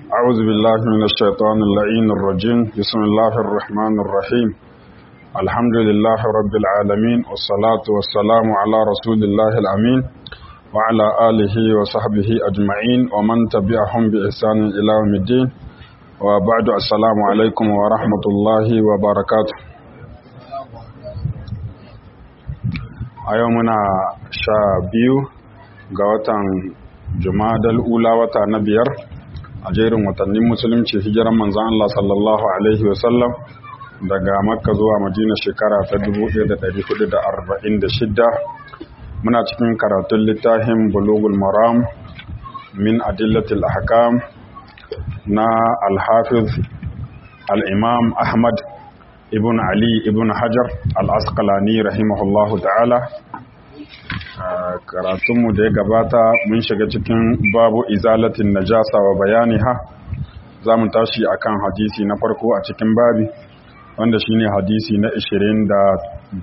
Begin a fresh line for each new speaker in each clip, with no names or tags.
أعوذ بالله من الشيطان اللعين الرجيم بسم الله الرحمن الرحيم الحمد لله رب العالمين والصلاة والسلام على رسول الله الأمين وعلى آله وصحبه أجمعين ومن تبعهم بإحسان إلى يوم الدين وبعد السلام عليكم ورحمة الله وبركاته أيومنا شابيو قوة jumadal ula wata na biyar a jerin watannin musulunci hijiran manzan Allah sallallahu Alaihi wasallam daga makka zuwa madina shekara ta 1446 muna cikin karatun littafin bulugul maram min adillatil ahkam na alhafiz al'imam ahmad ibn ali ibn hajar al-asqalani rahimahullahu ta'ala karatunmu da ya gabata mun shiga cikin babu izalatin najasa wa bayaniha za mu tashi akan hadisi na farko a cikin babi wanda shine hadisi na 27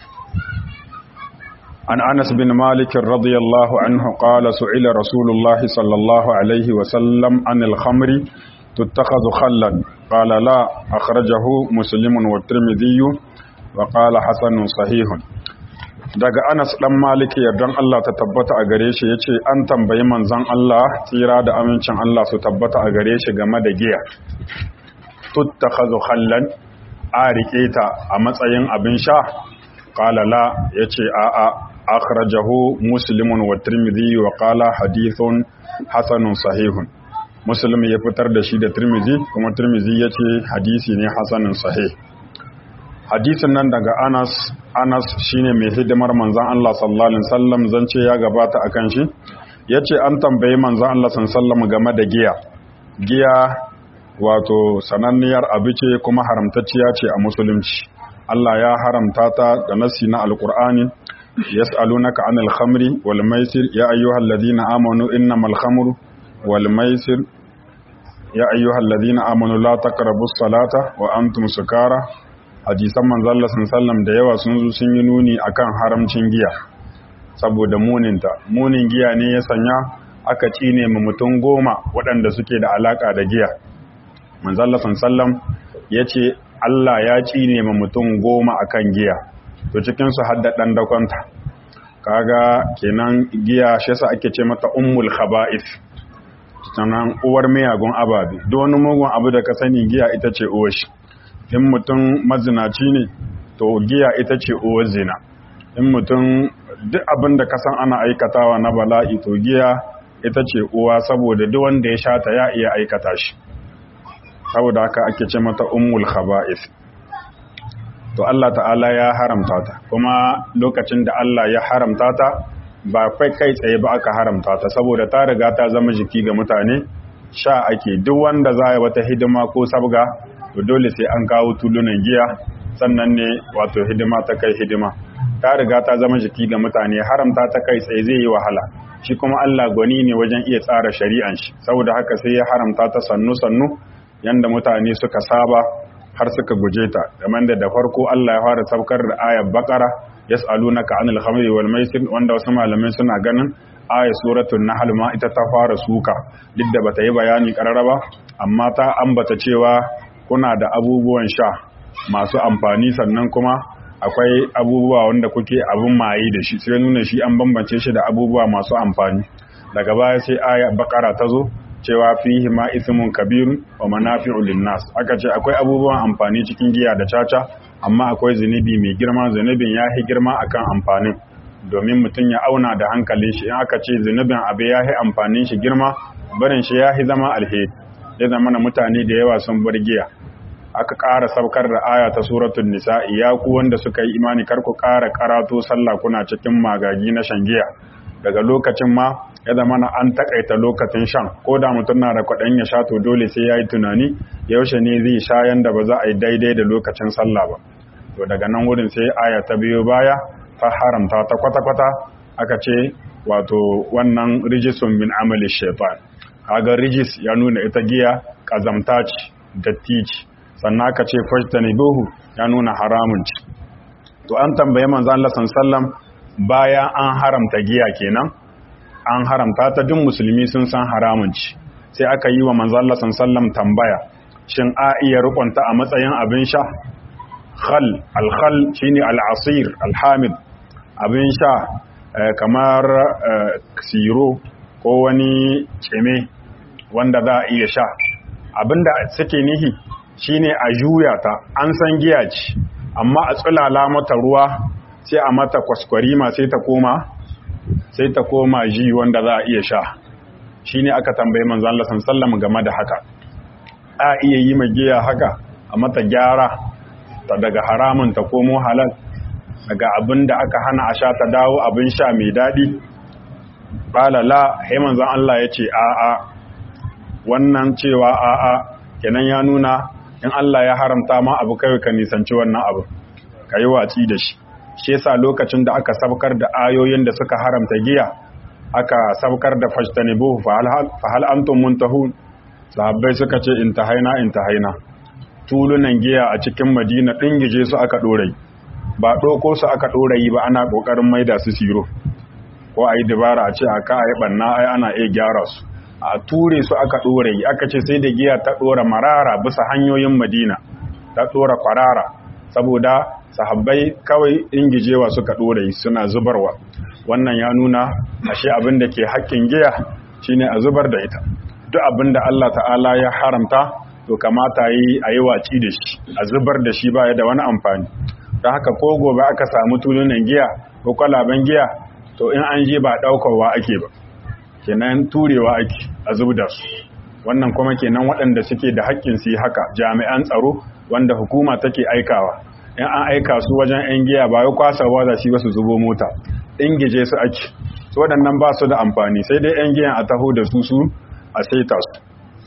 an anas bin malik radiyallahu anhu qala su'ila rasulullahi sallallahu alaihi wa sallam anil khamri tuttakhadhu khallan qala la akhrajahu muslimun wa tirmidhi wa qala hasanun sahihun daga Anas dan Maliki yardan Allah ta tabbata a gare shi yace an tambayi manzon Allah tsira da amincin Allah su tabbata a gare shi game da giya tuttakhadhu khallan a rike ta a matsayin abin sha qala la yace a a akhrajahu muslimun wa tirmidhi wa qala hadithun hasanun sahihun muslim ya fitar da shi da tirmidhi kuma tirmidhi yace hadisi ne hasanun sahih hadisin nan daga Anas Anas shine mai hidimar manzon Allah sallallahu alaihi wasallam zance ya gabata akan shi yace an tambayi manzon Allah sallallahu alaihi wasallam game da giya giya wato sananniyar abu ce kuma haramtacciya ce a musulunci Allah ya haramta ta da nasi na alqur'ani yas'alunaka anil khamri wal maisir ya ayyuhalladhina amanu innamal khamru wal maisir ya ayyuhalladhina amanu la taqrabus salata wa antum sukara hadisan manzalla sallam da yawa sun zo sun yi nuni akan haramcin giya saboda muninta munin giya ne ya sanya aka cine ma mutum goma waɗanda suke da alaka da giya manzalla sallam ya ce Allah ya cine ma mutum goma akan giya to cikin su hadda dan dakonta kaga kenan giya shi yasa ake ce mata ummul khaba'ith sannan uwar miyagun ababe duk wani mugun abu da ka sani giya ita ce uwar shi in mutum mazinaci ne to giya ita ce uwar zina in mutum duk abin da kasan ana aikatawa na bala'i to giya ita ce uwa saboda duk wanda ya shata ya iya aikata shi saboda haka ake ce mata ummul khaba'is to Allah ta'ala ya haramta ta kuma lokacin da Allah ya haramta ta ba kai kai tsaye ba aka haramta ta saboda ta riga ta zama jiki ga mutane sha ake duk wanda za ya wata hidima ko sabga to dole sai an kawo tulunan giya sannan ne wato hidima ta kai hidima ta riga ta zama jiki ga mutane haramta ta kai tsaye zai yi wahala shi kuma Allah gwani ne wajen iya tsara shari'an shi saboda haka sai ya haramta ta sannu sannu yanda mutane suka saba har suka guje ta kamar da da farko Allah ya fara saukar da ayar Baqara yas'alunaka 'anil khamri wal maisir wanda wasu malamai suna ganin ayar suratul nahl ma ita ta fara suka duk da bata yi bayani karara ba amma ta ambata cewa kuna da abubuwan sha masu amfani sannan kuma akwai abubuwa wanda kuke abin maye da shi sai nuna shi an bambance shi da abubuwa masu amfani daga baya sai aya bakara ta zo cewa fihi ma ismun kabirun wa manafi'u linnas aka ce akwai abubuwan amfani cikin giya da caca amma akwai zunubi mai girma zunubin ya yi girma akan amfanin domin mutum ya auna da hankalin shi in aka ce zunubin abu ya yi amfanin shi girma barin shi ya yi zama alheri ya zama na mutane da yawa sun bar giya aka ƙara saukar da aya ta suratun nisa ya ku wanda suka yi imani kar ku ƙara karato sallah kuna cikin magagi na shan giya daga lokacin ma ya zama na an takaita lokacin shan ko da mutum na da kwaɗan ya sha to dole sai ya yi tunani yaushe ne zai sha yanda ba za a yi daidai da lokacin sallah ba to daga nan wurin sai aya ta biyo baya ta haramta ta kwata-kwata aka ce wato wannan rijisun min amali shaitan kaga rijis ya nuna ita giya kazamta ce datti ce sannan aka ce fajtanibuhu ya nuna haramun ce to an tambaye manzo Allah sallallahu bayan an haramta giya kenan an haramta ta duk musulmi sun san haramun ci sai aka yi wa manzon Allah sallallahu tambaya shin a iya rukunta a matsayin abin sha khal al-khal shine al-asir al-hamid abin sha kamar siro ko wani ceme wanda za a iya sha abinda suke nihi shine a juya ta an san giya ce amma a tsulala mata ruwa sai a mata kwaskwarima sai ta koma sai ta koma ji wanda za a iya sha shine aka tambaye manzon Allah sallallahu game da haka a iya yi giya haka a mata gyara ta daga haramun ta komo halal daga abin da aka hana a sha ta dawo abin sha mai daɗi ɓalala hai manzan Allah ya ce a'a wannan cewa a'a kenan ya nuna in Allah ya haramta ma abu kai ka nisanci wannan abu ka yi watsi da shi shi yasa lokacin da aka sabkar da ayoyin da suka haramta giya aka sabkar da fajtanibu fa hal antum muntahun sahabbai suka ce intahaina intahaina tulunan giya a cikin madina dingije su aka dorai ba doko su aka dorai ba ana kokarin maida su siro ko ayi dabara a ce aka ayi banna ai ana iya gyara su a ture su aka dorai aka ce sai da giya ta dora marara bisa hanyoyin madina ta dora kwarara saboda sahabbai kawai ingijewa suka dorai suna zubarwa wannan ya nuna ashe abin da ke haƙƙin giya shine a zubar da ita duk abin da Allah ta'ala ya haramta to kamata yi a yi waci da shi a zubar da shi baya da wani amfani don haka ko gobe aka samu tulunan giya ko kwalaben giya to in an je ba ɗaukarwa ake ba kenan turewa ake a zub da su wannan kuma kenan waɗanda suke da haƙƙin su yi haka jami'an tsaro wanda hukuma take aikawa in an aika su wajen 'yan giya ba ya kwasawa da shi ba su zubo mota ingije su ake su waɗannan ba su da amfani sai dai 'yan giyan a taho da su su a saita su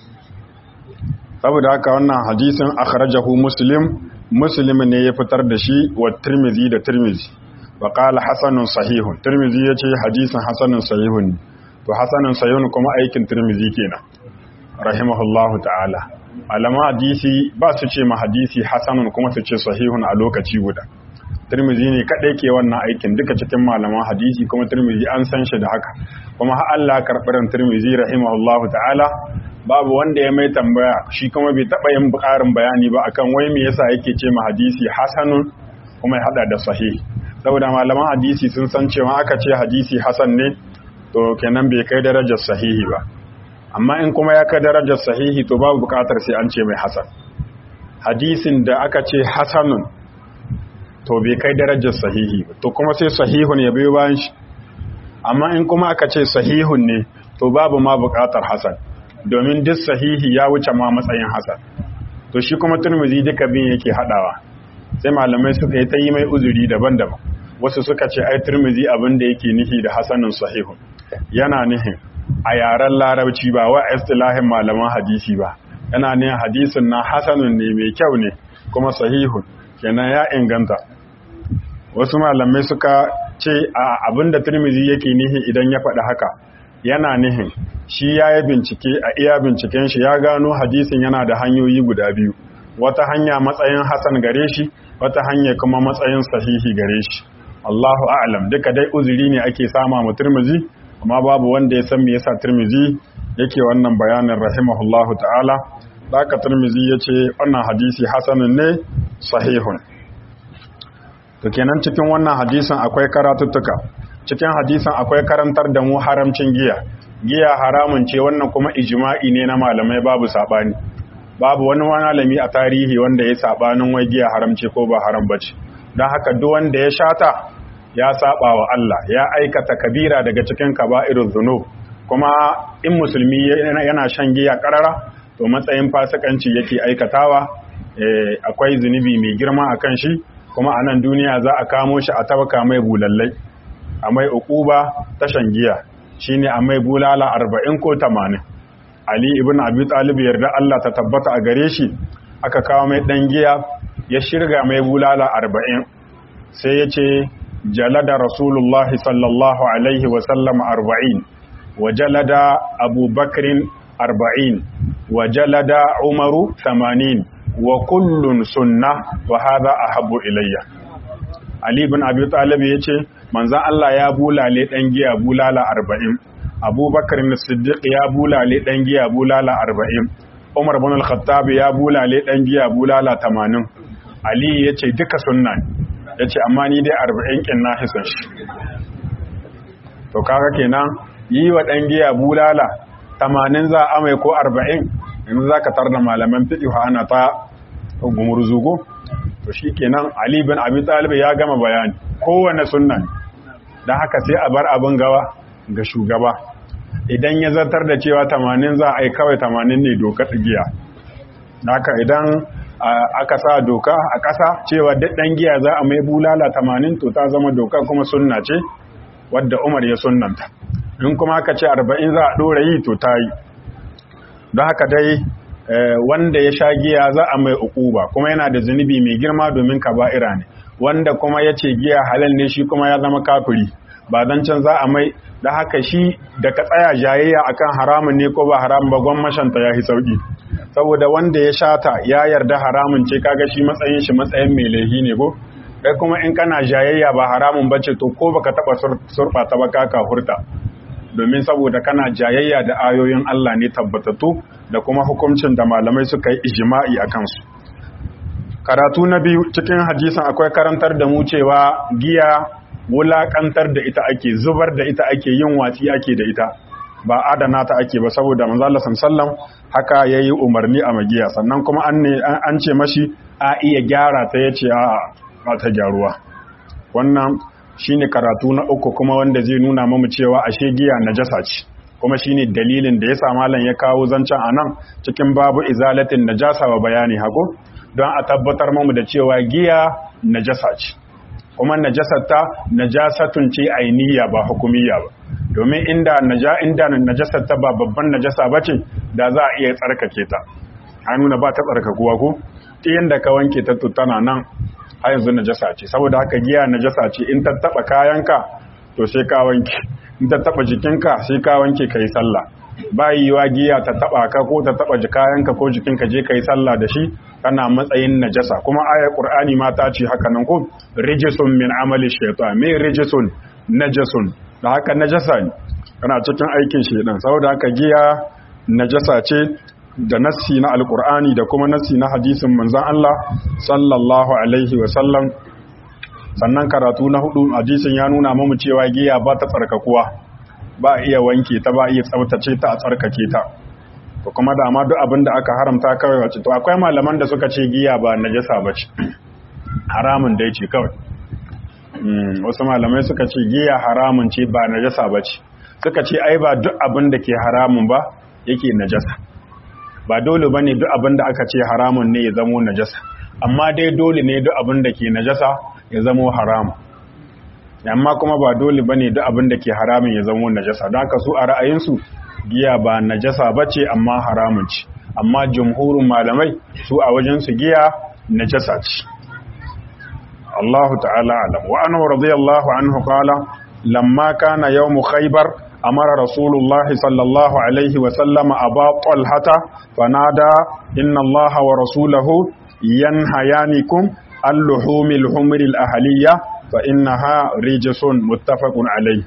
saboda haka wannan hadisin akhrajahu muslim muslim ne ya fitar da shi wa tirmizi da tirmizi wa qala hasanun sahihun tirmizi yace hadisin hasanun sahihun to hasanun sahihun kuma aikin tirmizi kenan rahimahullahu ta'ala alama hadisi ba su ce ma hadisi hasanun kuma su ce sahihun a lokaci guda Tirmizi ne kaɗai ke wannan aikin duka cikin malaman hadisi kuma Tirmizi an san shi da haka kuma har Allah karɓarin Tirmizi rahimahullahu ta'ala babu wanda ya mai tambaya shi kuma bai taɓa yin ƙarin bayani ba akan wai me yasa yake ce ma hadisi hasanun kuma ya haɗa da sahih saboda malaman hadisi sun san cewa aka ce hadisi hasan ne to kenan bai kai darajar sahihi ba amma in kuma ya kai darajar sahihi to babu buƙatar sai an ce mai hasan hadisin da aka ce hasanun to bai kai darajar sahihi ba to kuma sai sahihun ya biyo bayan shi amma in kuma aka ce sahihun ne to babu ma buƙatar hasan domin duk sahihi ya wuce ma matsayin hasan to shi kuma turmuzi duka bin yake hadawa sai malamai suka yi ta yi mai uzuri daban-daban wasu suka ce ai turmuzi abin da yake nihi da hasanun sahihun yana nihin a yaren larabci ba wa istilahin malaman hadisi ba yana nihin hadisin na hasanun ne mai kyau ne kuma sahihun kenan ya inganta wasu malamai suka ce a abinda turmizi yake nihi idan ya faɗi haka yana nihin shi ya yi bincike a iya binciken shi ya gano hadisin yana da hanyoyi guda biyu wata hanya matsayin hasan gare shi wata hanya kuma matsayin sahihi gare shi Allahu a'lam duka dai uzuri ne ake sama mu turmizi amma babu wanda ya san me yasa turmizi yake wannan bayanin rahimahullahu ta'ala Daka Tirmizi ya ce wannan hadisi hasanun ne sahihun. To kenan cikin wannan hadisin akwai karatuttuka. Cikin hadisin akwai karantar da mu haramcin giya. Giya haramun ce wannan kuma ijma'i ne na malamai babu sabani. Babu wani malami a tarihi wanda ya sabanin wai giya haramce ko ba haram bace. Don haka duk wanda ya shata ya saba wa Allah, ya aikata kabira daga cikin kaba'irul zunub. Kuma in musulmi yana shan giya karara to matsayin fasikanci yake aikatawa akwai zunubi mai girma a kan shi kuma a nan duniya za a kamo shi a tabaka mai bulallai a mai ukuba tashan giya shine a mai bulala arba'in ko tamanin ali ibn abi talib yarda Allah ta tabbata a gare shi aka kawo mai dan giya ya shirga mai bulala arba'in sai ya ce jalada rasulullahi sallallahu alaihi wasallam arba'in wa jalada abubakrin arba'in wa jalada umaru tamanin wa kullun sunna wa hadha ahabbu ilayya ali ibn abi talib yace manzon Allah ya bulale dan giya bulala arba'in abubakar siddiq ya bulale dan giya bulala arba'in umar bin al-khattab ya bulale dan giya bulala tamanin ali ya ce duka sunna ya ce amma ni dai arba'in kin na hisan shi to kaga kenan yi wa dan giya bulala tamanin za a mai ko arba'in yanzu za ka tarda malaman fiƙihu ana ta gumurzugo to shi kenan ali bin abi talib ya gama bayani kowane sunna don haka sai a bar abin gawa ga shugaba idan ya zartar da cewa tamanin za a yi kawai tamanin ne doka giya haka idan aka sa doka a ƙasa cewa ɗan giya za a mai bulala tamanin to ta zama doka kuma sunna ce wadda umar ya sunnanta in kuma aka ce arba'in za a ɗora yi to ta yi don haka dai wanda ya sha giya za a mai ukuba kuma yana da zunubi mai girma domin kaba'ira ne wanda kuma ya ce giya halal ne shi kuma ya zama kafiri ba can za a mai da haka shi da ka tsaya jayayya akan haramun ne ko ba haramun ba gwamnashanta ya yi sauki saboda wanda ya shata ya yarda haramun ce kaga shi matsayin shi matsayin mai laihi ne ko kai kuma in kana jayayya ba haramun bace to ko baka taba surfa ta ba ka hurta domin saboda kana jayayya da ayoyin Allah ne tabbatattu da kuma hukuncin da malamai suka yi ijma'i a kansu karatu na biyu cikin hadisin akwai karantar da mu cewa giya wulakantar da ita ake zubar da ita ake yin watsi ake da ita ba adana ta ake ba saboda manzo Allah sallallahu haka yayi umarni a magiya sannan kuma an ne an ce mashi a iya gyara ta yace a ba ta gyaruwa wannan shine karatu na uku kuma wanda zai nuna mamu cewa ashe giya najasa ce kuma shine dalilin da yasa malam ya kawo zancen anan cikin babu izalatin najasa wa bayani hago don a tabbatar mamu da cewa giya najasa ce kuma najasar ta najasatun ce ainiya ba hukumiyya ba domin inda naja inda najasar ta ba babban najasa bace da za a iya tsarkake ta an nuna ba ta tsarkakuwa ko yanda ka wanke ta tana nan har yanzu najasa ce saboda haka giya najasa ce in ta taba kayanka to sai ka wanke in ta taba jikinka sai ka wanke kai sallah ba yiwa giya ta taba ka ko ta taba kayanka ko jikinka je kai sallah da shi kana matsayin najasa kuma ayar qur'ani ma ta ce haka nan ko rijisun min amali shaytan me rijisun najasun da haka najasa ne kana cikin aikin shaytan saboda haka giya najasa ce da nassi na alkur'ani da kuma nassi na hadisin manzan Allah sallallahu alaihi wasallam sannan karatu na hudu hadisin ya nuna mamu cewa giya ba ta tsarkakuwa ba a iya wanke ta ba a iya tsabtace ta a tsarkake ta to kuma da ma duk abin da aka haramta kawai wace to akwai malaman da suka ce giya ba najasa ba ce haramun dai ce kawai wasu malamai suka ce giya haramun ce ba najasa ba ce suka ce ai ba duk abin da ke haramun ba yake najasa ba dole ba ne duk abin da aka ce haramun ne ya zamo najasa amma dai dole ne duk abin da ke najasa ya zamo haramun amma kuma ba dole ba ne duk abin da ke haramun ya zamo najasa don haka su a ra'ayinsu giya ba najasa ba ce amma haramun ce amma jumhurin malamai su a wajensu giya najasa ce Allahu ta'ala alam wa anhu radiyallahu anhu qala lamma kana yawm khaybar أمر رسول الله صلى الله عليه وسلم أبا طلحة فنادى إن الله ورسوله ينهيانكم اللحوم الحمر الأهلية فإنها رجس متفق عليه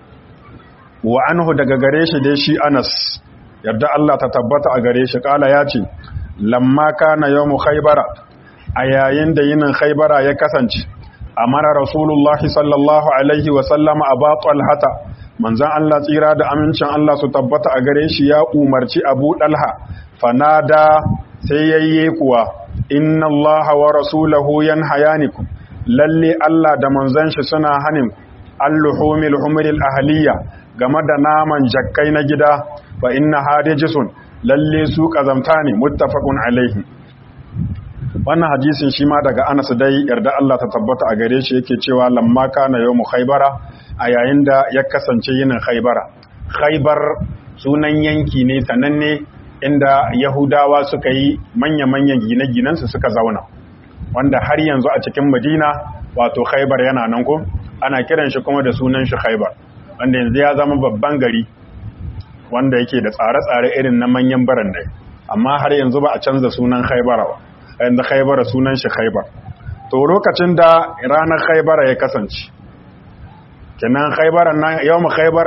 وعنه دقاريش ديشي أنس يبدأ الله تتبت أقاريش قال ياتي لما كان يوم خيبر أيين دين خيبر يكسنج أمر رسول الله صلى الله عليه وسلم أبا طلحة manzan Allah tsira da amincin Allah su tabbata a gare shi ya umarci abu ɗalha fanada sai yayye kuwa inna Allah wa rasulahu yan hayaniku lalle Allah da manzan shi suna hanin alluhumil humril ahliya game da naman jakkai na gida fa inna hadijisun lalle su kazamta ne muttafaqun alaihi wannan hadisin shi ma daga Anas dai yarda Allah ta tabbata a gare shi yake cewa lamma kana yawmu khaybara a yayin da ya kasance yinin khaybara khaybar sunan yanki ne sananne inda yahudawa suka yi manya-manyan gine-ginensu suka zauna wanda har yanzu a cikin madina wato khaybar yana nan ko ana kiran shi kuma da sunan shi khaybar wanda yanzu ya zama babban gari wanda yake da tsare-tsare irin na manyan barandai amma har yanzu ba a canza sunan khaybara ba yanzu khaybara sunan shi khaybar to lokacin da ranar khaybara ya kasance kenan khaybara nan yawmu khaybara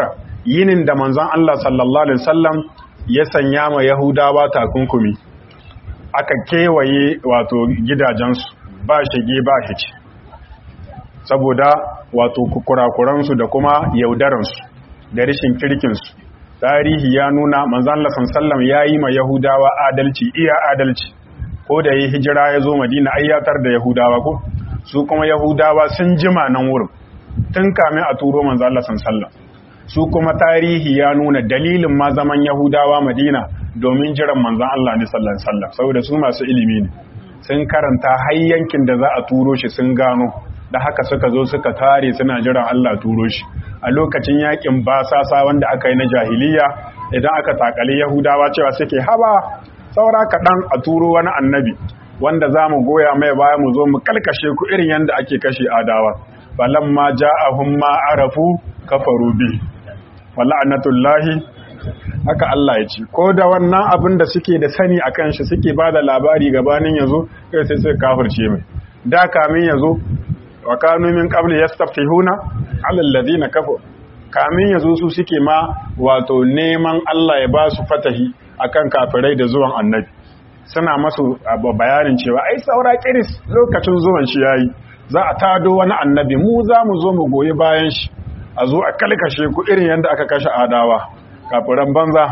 yinin da manzon Allah sallallahu alaihi wasallam ya sanya ma Yahudawa takunkumi aka kewaye wato gidajensu ba shige ba hici saboda wato kurakuransu da kuma yaudaransu da rashin kirkinsu tarihi ya nuna manzon Allah sallallahu ya yi ma Yahudawa adalci iya adalci ko da yi hijira ya zo Madina ayyatar da Yahudawa ko su kuma Yahudawa sun jima nan wurin tun kamin a turo manzon Allah sallallahu su kuma tarihi ya nuna dalilin ma zaman Yahudawa Madina domin jiran manzon Allah ne sallallahu alaihi wasallam saboda su masu ilimi ne sun karanta har yankin da za a turo shi sun gano da haka suka zo suka tare suna jiran Allah turo shi a lokacin yakin basasa wanda aka yi na jahiliya idan aka takali Yahudawa cewa suke haba saura kaɗan a turo wani annabi wanda za mu goya mai baya mu zo mu kalkashe ku irin yadda ake kashe adawa falamma ja'ahum ma arafu kafaru bi wala'anatullahi haka Allah ya ce ko da wannan abin da suke da sani akan shi suke ba da labari gabanin yazo kai sai sai kafirce mai da kamin yazo wa kanu min qabli yastaftihuna 'ala alladhina kafaru kamin yazo su suke ma wato neman Allah ya ba su fatahi akan kafirai da zuwan annabi suna masu bayanin cewa ai saura kiris lokacin zuwan shi yayi za a tado wani annabi mu za mu zo mu goyi bayan shi a zo a kalkashe ku irin yadda aka kashe adawa kafiran banza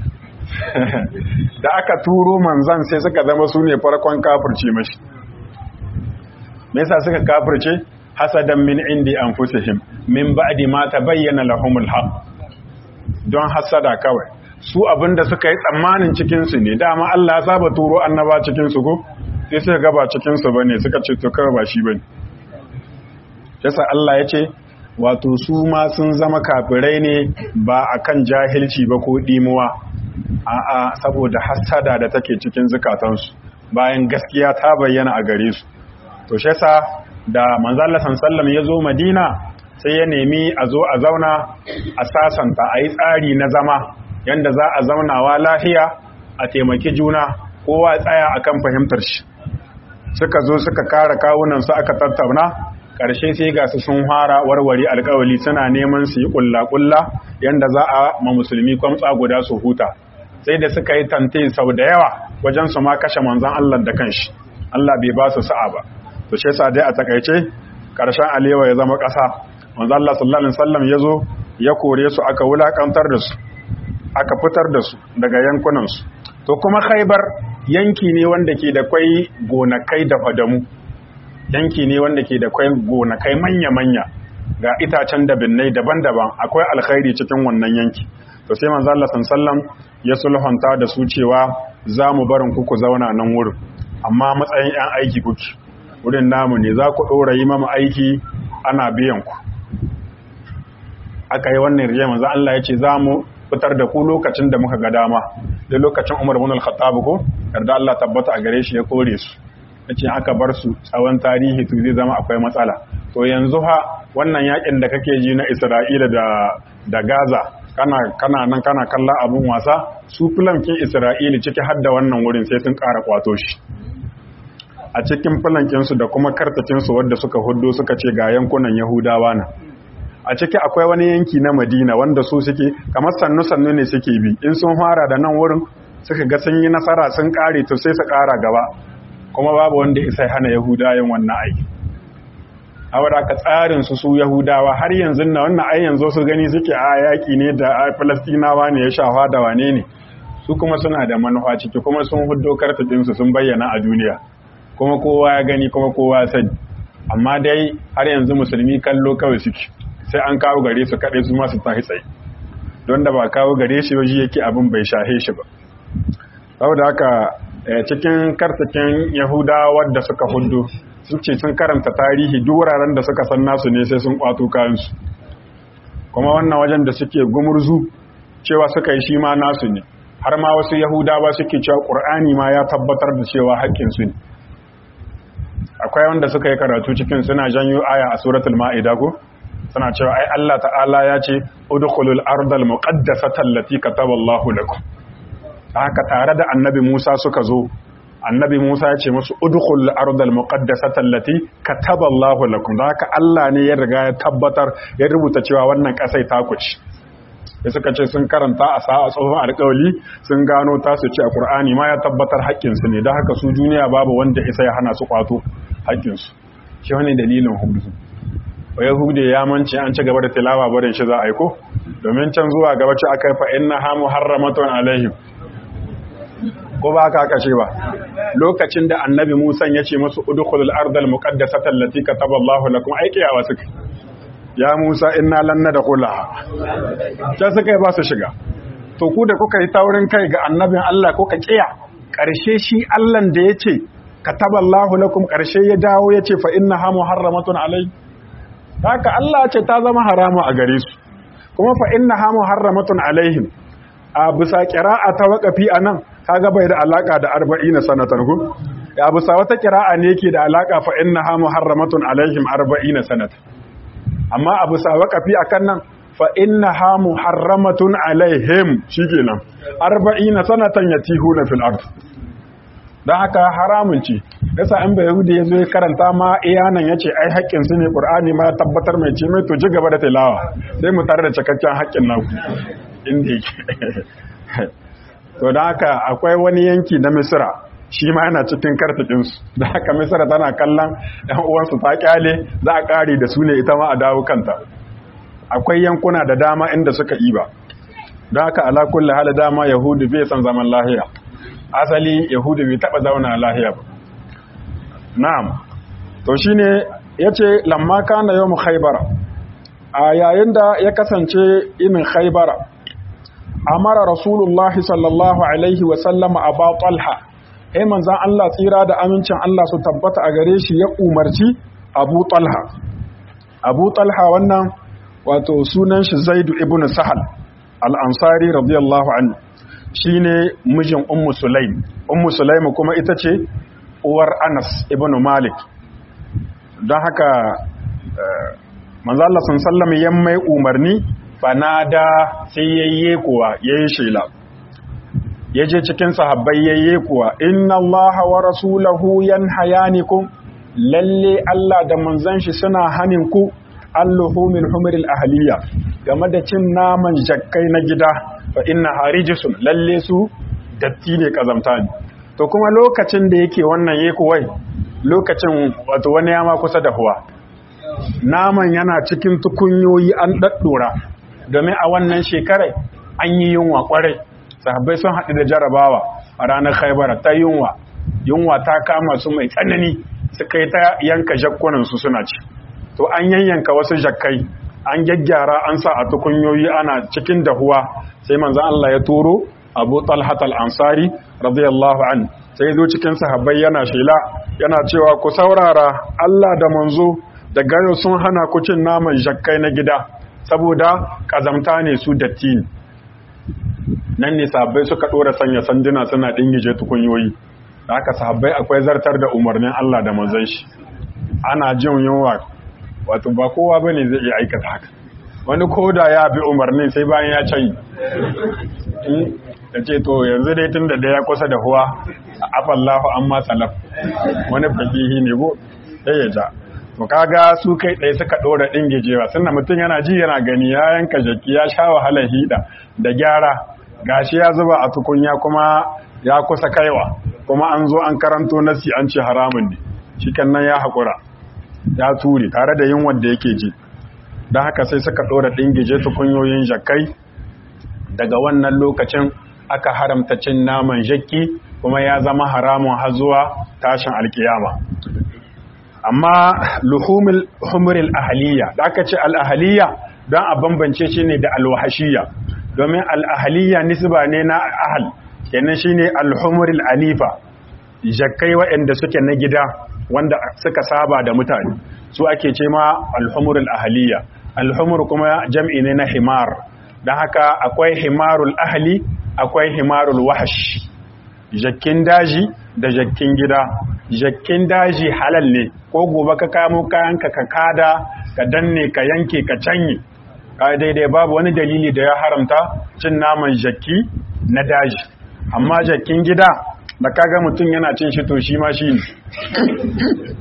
da aka turo manzan sai suka zama su ne farkon kafirce mashi me yasa suka kafirce hasadan min indi anfusihim min ba'di ma tabayyana lahumul haqq don hasada kawai su abinda suka yi tsammanin cikin su ne dama Allah ya saba turo annaba cikin su ko sai suka ga ba cikin su bane suka ce to kawai ba shi bane yasa Allah ya ce wato su ma sun zama kafirai ne ba akan jahilci ba ko dimuwa a'a saboda hasada da take cikin zukatansu bayan gaskiya ta bayyana a gare su to shi yasa da manzo Allah sallallahu ya zo Madina sai ya nemi a zo a zauna a sasanta a yi tsari na zama yanda za a zaunawa lafiya a taimaki juna kowa tsaya akan fahimtar shi suka zo suka kara kawunan su aka tattauna ƙarshe sai ga su sun fara warware alƙawali suna neman su yi ƙulla-ƙulla yanda za a ma musulmi kwamtsa guda su huta sai da suka yi tante sau da yawa wajen su ma kashe manzon Allah da kanshi Allah bai ba su sa'a ba to shi yasa dai a takaice ƙarshen alewa ya zama ƙasa manzon Allah sallallahu alaihi wasallam ya zo ya kore su aka wulakantar da su aka fitar da su daga yankunan su to kuma Khaibar yanki ne wanda ke da kwai gonakai da fadamu yanki ne wanda ke da kwai gonakai manya-manya ga itacen da binnai daban-daban akwai alkhairi cikin wannan yanki to sai manzo Allah sallallahu ya sulhunta da su cewa za mu barin ku ku zauna nan wurin amma matsayin yan aiki kuke wurin namu ne za ku dora yi mama aiki ana biyan ku aka yi wannan riya manzo Allah ya ce za mu fitar da ku lokacin da muka ga dama da lokacin Umar ibn al-Khattab ko yarda Allah tabbata a gare shi ya kore su yace aka bar su tsawon tarihi to zai zama akwai matsala to yanzu ha wannan yakin da kake ji na Isra'ila da da Gaza kana kana nan kana kallon abun wasa su filankin Isra'ila ciki har da wannan wurin sai sun ƙara kwato shi a cikin filankin su da kuma kartakin su wanda suka huddo suka ce ga yankunan Yahudawa na a ciki akwai wani yanki na Madina wanda su suke kamar sannu sannu ne suke bi in sun fara da nan wurin suka ga sun yi nasara sun kare to sai su ƙara gaba kuma babu wanda isa hana Yahuda yin wannan aiki awara ka tsarin su su Yahudawa har yanzu na wannan ai yanzu su gani suke a yaki ne da a Falastinawa ne ya shafa da wane ne su kuma suna da manufa ciki kuma sun huddo kartadin su sun bayyana a duniya kuma kowa ya gani kuma kowa ya sani amma dai har yanzu musulmi kallo kawai suke sai an kawo gare su kaɗai su masu tahi tsaye don da ba kawo gare shi waje yake abin bai shahe shi ba saboda haka cikin kartakin yahuda wadda suka hudu sun ce sun karanta tarihi duk wuraren da suka san nasu ne sai sun kwato kayansu kuma wannan wajen da suke gumurzu cewa suka yi shi ma nasu ne har ma wasu yahudawa suke cewa ƙur'ani ma ya tabbatar da cewa haƙƙinsu ne akwai wanda suka yi karatu cikin suna janyo aya a suratul ma'ida ko suna cewa ai Allah ta'ala ya ce udkhulul ardal muqaddasata allati kataballahu lakum haka tare da annabi Musa suka zo annabi Musa ya ce musu udkhulul ardal muqaddasata allati kataballahu lakum haka Allah ne ya riga ya tabbatar ya rubuta cewa wannan kasai ta kuci da suka ce sun karanta a sa'a tsohon alƙawali sun gano ta su ce a ƙur'ani ma ya tabbatar haƙƙinsu ne da haka su duniya babu wanda isa ya hana su kwato haƙƙinsu shi wani dalilin hudu wa yahude ya mance an ci gaba da tilawa barin shi za a aiko domin can zuwa gaba ce aka yi fa inna ha muharramatun alaihim ko ba haka aka ce ba lokacin da annabi Musa ya ce musu udkhulul ardal muqaddasata allati kataballahu lakum aikiyawa suka ya Musa inna lan nadkhulaha ta suka ba su shiga to ku da kuka yi taurin kai ga annabin Allah ko ka kiya karshe shi Allah da yace kataballahu lakum karshe ya dawo yace fa innaha muharramatun alai haka Allah ce ta zama harama a gare su kuma fa innaha muharramatun alaihim a bisa qira'a ta waqafi anan kaga bai da alaka da 40 sanatan ku ya bisa wata qira'a ne yake da alaka fa innaha muharramatun alaihim 40 sanatan amma abu sa waqafi akan nan fa innaha muharramatun alaihim shikenan 40 sanatan yatihuna fil ard dan haka haramun ce yasa an bai yahudi yazo ya karanta ma iyanan yace ai haƙƙin su ne qur'ani ma tabbatar mai ce mai to ji gaba da tilawa sai mu tare da cikakken haƙƙin naku inda yake to dan haka akwai wani yanki na misra shi ma yana cikin karfikinsu da haka misra tana kallon ɗan uwansu ta kyale za a ƙare da su ne ita ma a dawo kanta akwai yankuna da dama inda suka iba don haka ala kulli hali dama yahudu bai san zaman lahiya asali yahudu bai taɓa zauna lahiya ba na'am to shine yace lamma kana yawm khaybara a yayin da ya kasance inin khaybara amara rasulullahi sallallahu alaihi wa sallama aba talha ai manzan Allah tsira da amincin Allah su tabbata a gare shi ya umarci Abu Talha Abu Talha wannan wato sunan shi Zaidu ibn Sahal al-Ansari radiyallahu anhu shine mijin Ummu Sulaim Ummu Sulaim kuma ita ce uwar Anas ibn Malik don haka manzan Allah sun sallama yan mai umarni fanada sai yayye kuwa yayi shela ya je cikin sahabbai yayye kuwa inna Allah wa rasulahu yanhayanikum lalle Allah da manzon shi suna hanin ku alluhumil humril ahliya game da cin naman jakkai na gida fa inna harijisun lalle su datti ne kazamta ne to kuma lokacin da yake wannan yake wai lokacin wato wani yama kusa da huwa naman yana cikin tukunyoyi an daddora domin a wannan shekarai an yi yunwa kwarai sahabbai sun haɗu da jarabawa a ranar khaibara ta yunwa yunwa ta kama su mai tsanani suka yi ta yanka jakkunansu suna ci to an yanyanka wasu jakkai an gyaggyara an sa a tukunyoyi ana cikin dahuwa sai manzan Allah ya turo abu talhat al-ansari radiyallahu an sai zo cikin sahabbai yana shela yana cewa ku saurara Allah da manzo da gayo sun hana ku cin naman jakkai na gida saboda kazamta ne su datti ne nan ne sahabbai suka dora sanya sanduna suna dingije tukunyoyi da haka sahabbai akwai zartar da umarnin Allah da manzon shi ana jin yunwa wato ba kowa bane zai iya aikata haka wani koda ya bi umarnin sai bayan ya canyi ya ce to yanzu dai tun da da ya kusa da huwa a afallahu amma salaf wani fakihi ne go sai ya ja to kaga su kai ɗaya suka ɗora ɗingijewa sannan mutum yana ji yana gani ya yanka jaki ya sha wahalar hida da gyara gashi ya zuba a tukunya kuma ya kusa kaiwa kuma an zo an karanto nasi an ce haramun ne shi nan ya haƙura ya ture tare da yin wanda yake ji don haka sai suka ɗora ɗingije tukunyoyin jakai daga wannan lokacin aka haramta cin naman jakki kuma ya zama haramun har zuwa tashin alkiyama amma luhumul humril ahliya da aka ce al-ahliya don a bambance shi ne da alwahashiya domin al-ahliya nisba ne na ahal kenan shine al-humril alifa jakkai waɗanda suke na gida wanda suka saba da mutane su ake ce ma al-humrul ahliya al-humr kuma jam'i ne na himar don haka akwai himarul ahli akwai himarul wahash jakkin daji da jakkin gida jakkin daji halal ne ko gobe ka kamo kayanka ka kada ka danne ka yanke ka canye ka daidai babu wani dalili da ya haramta cin naman jakki na daji amma jakkin gida da kaga mutum yana cin shi to shi ma shi ne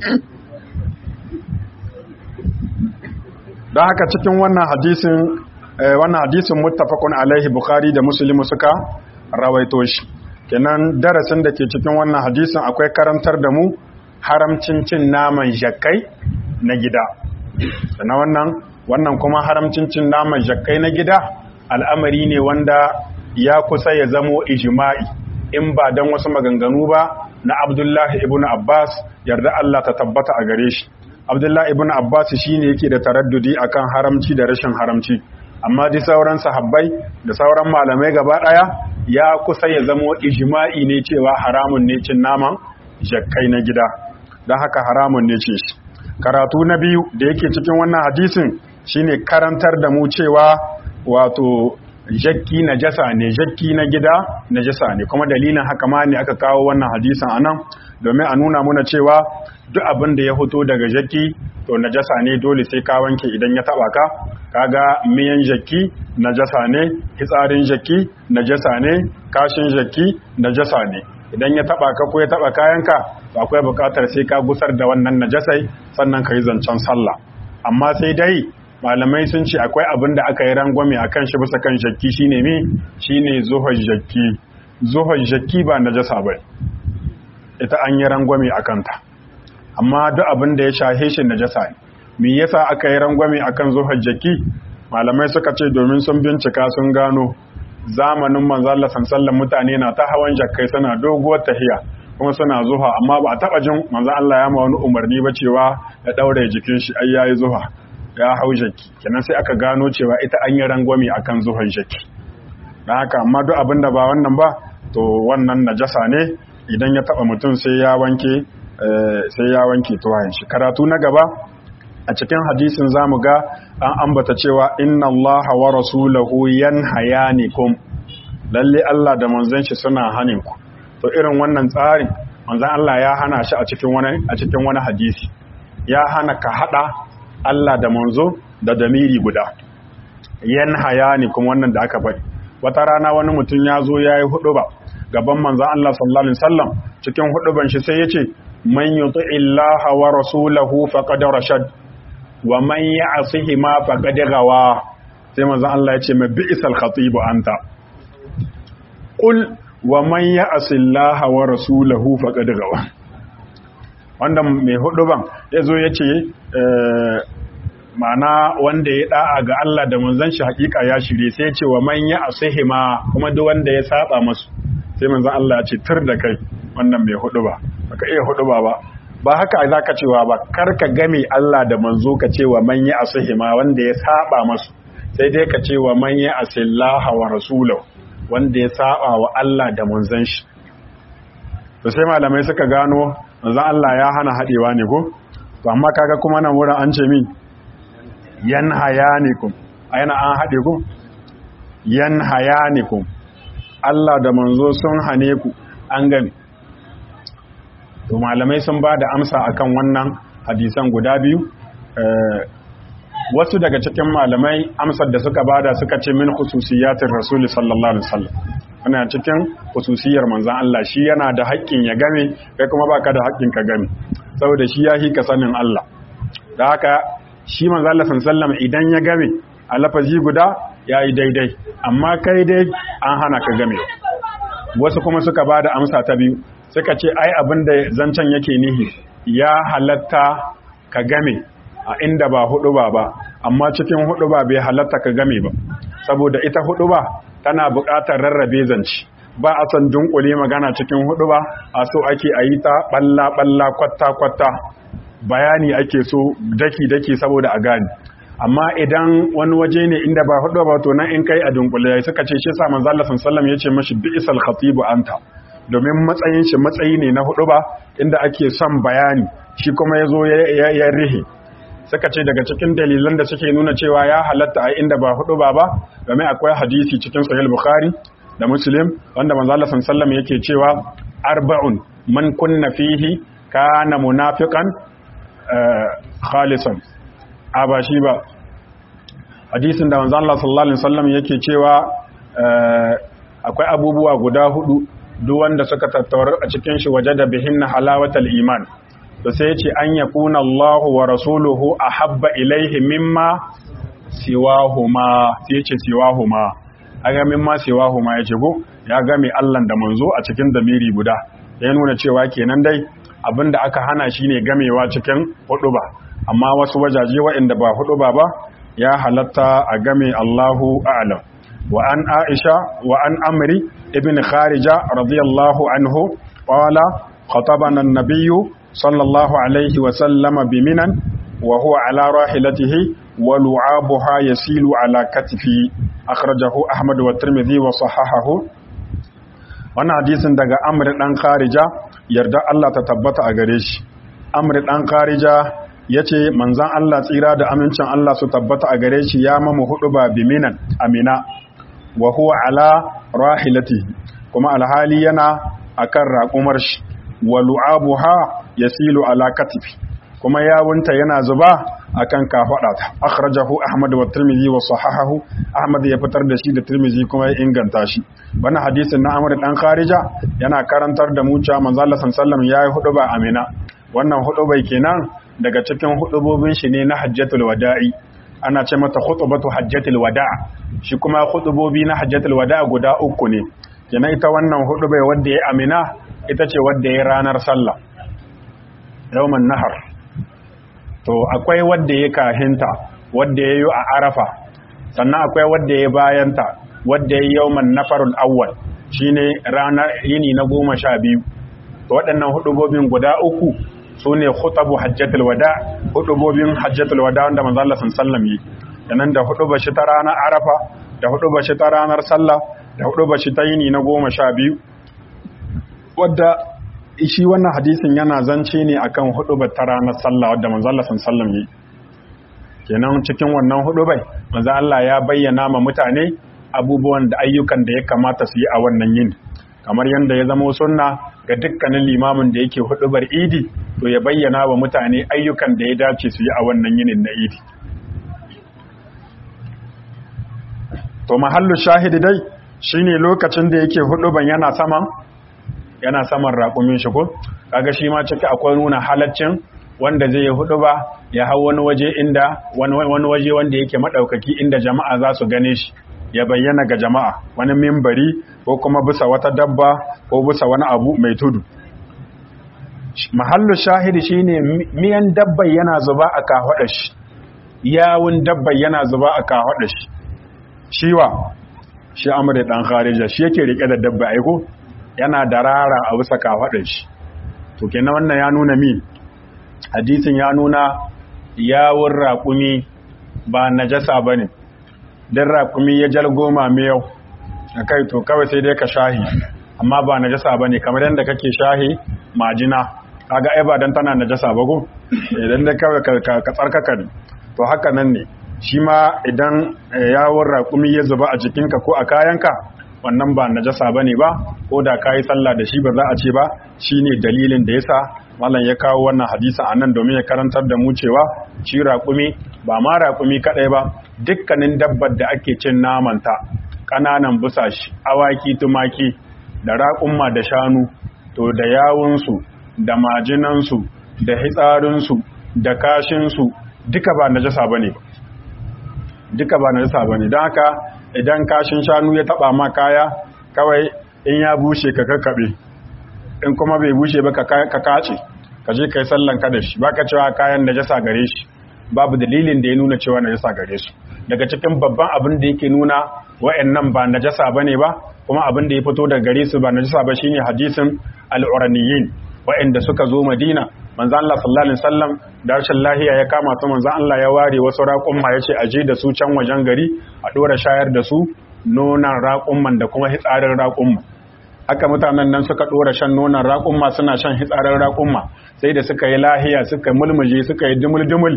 don haka cikin wannan hadisin wannan hadisin muttafaqun alaihi bukhari da muslim suka rawaito shi kenan darasin da ke cikin wannan hadisin akwai karantar da mu haramcin cin naman jakkai na gida na wannan wannan kuma haramcin cin naman jakkai na gida al'amari ne wanda ya kusa ya zamo ijma'i in ba dan wasu maganganu ba na Abdullahi ibn Abbas yarda Allah ta tabbata a gare shi Abdullahi ibn Abbas shine yake da taraddudi akan haramci da rashin haramci amma dai sauran sahabbai da sauran malamai gaba daya ya kusa ya zamo ijma'i ne cewa haramun ne cin naman jakkai na gida don haka haramun ne ce shi karatu na biyu da yake cikin wannan hadisin shine karantar da mu cewa wato jakki na jasa ne jakki na gida na jasa ne kuma dalilin haka ma ne aka kawo wannan hadisin anan domin a nuna muna cewa duk abin da ya fito daga jakki to najasa ne dole sai ka wanke idan ya taba ka kaga miyan jakki najasa ne hitsarin jakki najasa ne kashin jakki najasa ne idan ya taba ka ko ya taba kayanka to akwai bukatar sai ka gusar da wannan najasai sannan ka yi zancen sallah amma sai dai malamai sun ce akwai abin da aka yi rangwame a kan shi bisa kan jakki shine mi shine zuhar jakki zuhar jakki ba najasa ba ita an yi rangwame a kanta amma duk abin da ya shahe shi najasa ne me yasa aka yi rangwame akan zuhar jakki malamai suka ce domin sun bincika sun gano zamanin manzo Allah sallallahu mutane na ta hawan jakkai suna doguwar tahiya kuma suna zuha amma ba a taba jin manzo Allah ya ma wani umarni ba cewa ya daure jikin shi ai yayi zuha ya hau jaki kenan sai aka gano cewa ita an yi rangwame akan zuhar jaki dan haka amma duk abin da ba wannan ba to wannan najasa ne idan ya taba mutum sai ya wanke sai ya wanke tuwayen shi karatu na gaba a cikin hadisin zamu ga an ambata cewa inna Allah wa rasulahu yanhayanikum lalle Allah da manzon shi suna hanin ku to irin wannan tsarin manzon Allah ya hana shi a cikin wani a cikin wani hadisi ya hana ka hada Allah da manzo da damiri guda yanhayanikum wannan da aka faɗi wata rana wani mutum ya zo yayi huduba gaban manzon Allah sallallahu alaihi wasallam cikin huduban shi sai yace man yuti illaha wa rasulahu faqad rashad wa man ya'sihi ma faqad gawa sai manzo Allah ya ce ma bi'sal khatib anta qul wa man ya'si Allah wa rasulahu faqad gawa wanda mai hudu ban yazo yace ma'ana wanda ya da'a ga Allah da manzon shi hakika ya shirye sai ya ce wa man ya'sihi ma kuma duk wanda ya saba masu sai manzon Allah ya ce tur da kai wannan mai hudu ba baka iya hudu ba ba ba haka za ka cewa ba kar ka game Allah da manzo ka ce wa man ya asihima wanda ya saba masu sai dai ka ce wa man ya asillaha wa rasulahu wanda ya saba wa Allah da manzon shi to sai malamai suka gano manzon Allah ya hana hadewa ne ko to amma kaga kuma nan wurin an ce min yan hayanikum ayana an hade ku yan hayanikum Allah da manzo sun hane ku an gani to malamai sun ba da amsa akan wannan hadisan guda biyu wasu daga cikin malamai amsar da suka bada suka ce min khususiyatin rasuli sallallahu alaihi wasallam ana cikin khususiyar manzon Allah shi yana da haƙƙin ya game kai kuma baka da haƙƙin ka game saboda shi ya hika sanin Allah da haka shi manzon Allah sallallahu alaihi wasallam idan ya game a lafazi guda yayi daidai amma kai dai an hana ka game wasu kuma suka bada amsa ta biyu suka ce ai abin da zancen yake nihi ya halatta ka game a inda ba hudu ba ba amma cikin hudu ba bai halatta ka game ba saboda ita hudu ba tana buƙatar rarrabe zance ba a san dunkule magana cikin hudu ba a so ake a yi ta balla balla kwatta kwatta bayani ake so daki daki saboda a gane amma idan wani waje ne inda ba hudu ba to nan in kai a dunkule suka ce shi sa manzo Allah sallallahu alaihi wasallam yace mashi bi'sal khatibu anta domin matsayin shi matsayi ne na hudu ba inda ake son bayani shi kuma ya zo ya rihe suka ce daga cikin dalilan da suke nuna cewa ya halatta a inda ba hudu ba ba domin akwai hadisi cikin sahih bukhari da muslim wanda manzo Allah sallallahu yake cewa arba'un man kunna fihi kana munafiqan khalisan a ba shi ba hadisin da manzo Allah sallallahu alaihi wasallam yake cewa akwai abubuwa guda hudu duk wanda suka tattaurar a cikin shi waje da bihin halawatal iman to sai ce an yakuna Allah wa rasuluhu ahabba ilaihi mimma siwahuma sai ya ce siwahuma aga min ma siwahuma ya ce go ya game Allah da manzo a cikin damiri guda ya nuna cewa kenan dai abinda aka hana shine gamewa cikin huduba amma wasu wajaje waɗanda ba huduba ba ya halatta a game Allahu a'lam wa an Aisha wa an Amri ibn Kharija radiyallahu anhu qala khatabana an-nabiyyu sallallahu alaihi wa sallama biminan wa huwa ala rahilatihi wa lu'abuha yasilu ala katifi akhrajahu Ahmad wa Tirmidhi wa sahahahu wannan hadisin daga Amr dan Kharija yarda Allah ta tabbata a gare shi Amr dan Kharija yace manzon Allah tsira da amincin Allah su tabbata a gare shi ya mamu hudu ba biminan amina wa huwa ala rahilatihi kuma alhali yana akan raƙumar shi wa lu'abuha yasilu ala katifi kuma yawunta yana zuba akan kafada ta akhrajahu ahmad wa tirmidhi wa sahahahu ahmad ya fitar da shi da tirmidhi kuma ya inganta shi wannan hadisin na amr dan kharija yana karantar da mu cewa manzo Allah sallallahu alaihi wasallam yayi huduba amina wannan hudubai kenan daga cikin hudubobin shi ne na hajjatul wada'i ana ce mata khutbatu hajjatul wada' shi kuma khutubobi na hajjatul wada' guda uku ne kenan ita wannan hudubai wanda ya amina ita ce wadda ya ranar sallah yawman nahar to akwai wadda ya kahinta wadda ya yi a arafa sannan akwai wadda ya bayanta wadda ya yi yawman nafarul awwal shine ranar yini na goma sha biyu to waɗannan hudubobin guda uku su ne khutabu hajjatul wada hudubobin hajjatul wada wanda manzo Allah sallallahu yi nan da huduba shi ta ranar arafa da huduba shi ta ranar sallah da huduba shi ta yini na goma sha biyu wadda shi wannan hadisin yana zance ne akan hudubar ta ranar sallah wadda manzo Allah sallallahu yi kenan cikin wannan hudubai manzo Allah ya bayyana ma mutane abubuwan da ayyukan da ya kamata su yi a wannan yini kamar yadda ya zama sunna ga dukkanin limamin da yake hudubar idi to ya bayyana wa mutane ayyukan da ya dace su yi a wannan yinin na idi to mahallu shahidi dai shine lokacin da yake huduban yana saman yana saman raƙumin shi ko kaga shi ma ciki akwai nuna halaccin wanda zai yi huduba ya hau wani waje inda wani waje wanda yake madaukaki inda jama'a za su gane shi ya bayyana ga jama'a wani mimbari ko kuma bisa wata dabba ko bisa wani abu mai tudu mahallu shahidi shine miyan dabba yana zuba a kahwada shi yawun dabba yana zuba a kahwada shi shiwa shi amure dan kharija shi yake rike da dabba aiko yana darara a bisa kahwada shi to kenan wannan ya nuna min hadisin ya nuna yawun raƙumi ba najasa bane dan raƙumi ya jalgoma miyau a kai to kawai sai dai ka shahi amma ba najasa bane kamar yadda kake shahi majina kaga ai ba dan tana najasa ba ko idan da kawai ka tsarkaka ne to haka nan ne shi ma idan yawon raƙumi ya zuba a jikinka ko a kayanka wannan ba najasa bane ba ko da kayi sallah da shi ba za a ce ba shine dalilin da yasa mallan ya kawo wannan hadisi a nan domin ya karantar da mu cewa shi raƙumi ba ma raƙumi kaɗai ba dukkanin dabbar da ake cin namanta ƙananan busashi awaki tumaki da raƙumma da shanu to da yawunsu da majinansu da hitsarinsu da kashinsu duka ba najasa ba ne duka ba najasa ba ne don haka idan kashin shanu ya taɓa ma kaya kawai in ya bushe ka kakkaɓe in kuma bai bushe ba ka kace ka je ka yi sallan ka da shi ba ka cewa kayan najasa gare shi babu dalilin da ya nuna cewa najasa gare su daga cikin babban abin da yake nuna wa'annan ba najasa bane ba kuma abin da ya fito daga gare su ba najasa ba shine hadisin al-uraniyin wa'anda suka zo Madina manzo Allah sallallahu alaihi wasallam da rashin lahiya ya kama su manzo Allah ya ware wasu raƙumma yace a je da su can wajen gari a dora shayar da su nonan raƙumman da kuma hitsarin raƙumma haka mutanen nan suka dora shan nonon raƙumma suna shan hitsarin raƙumma sai da suka yi lahiya suka mulmuje suka yi dumul-dumul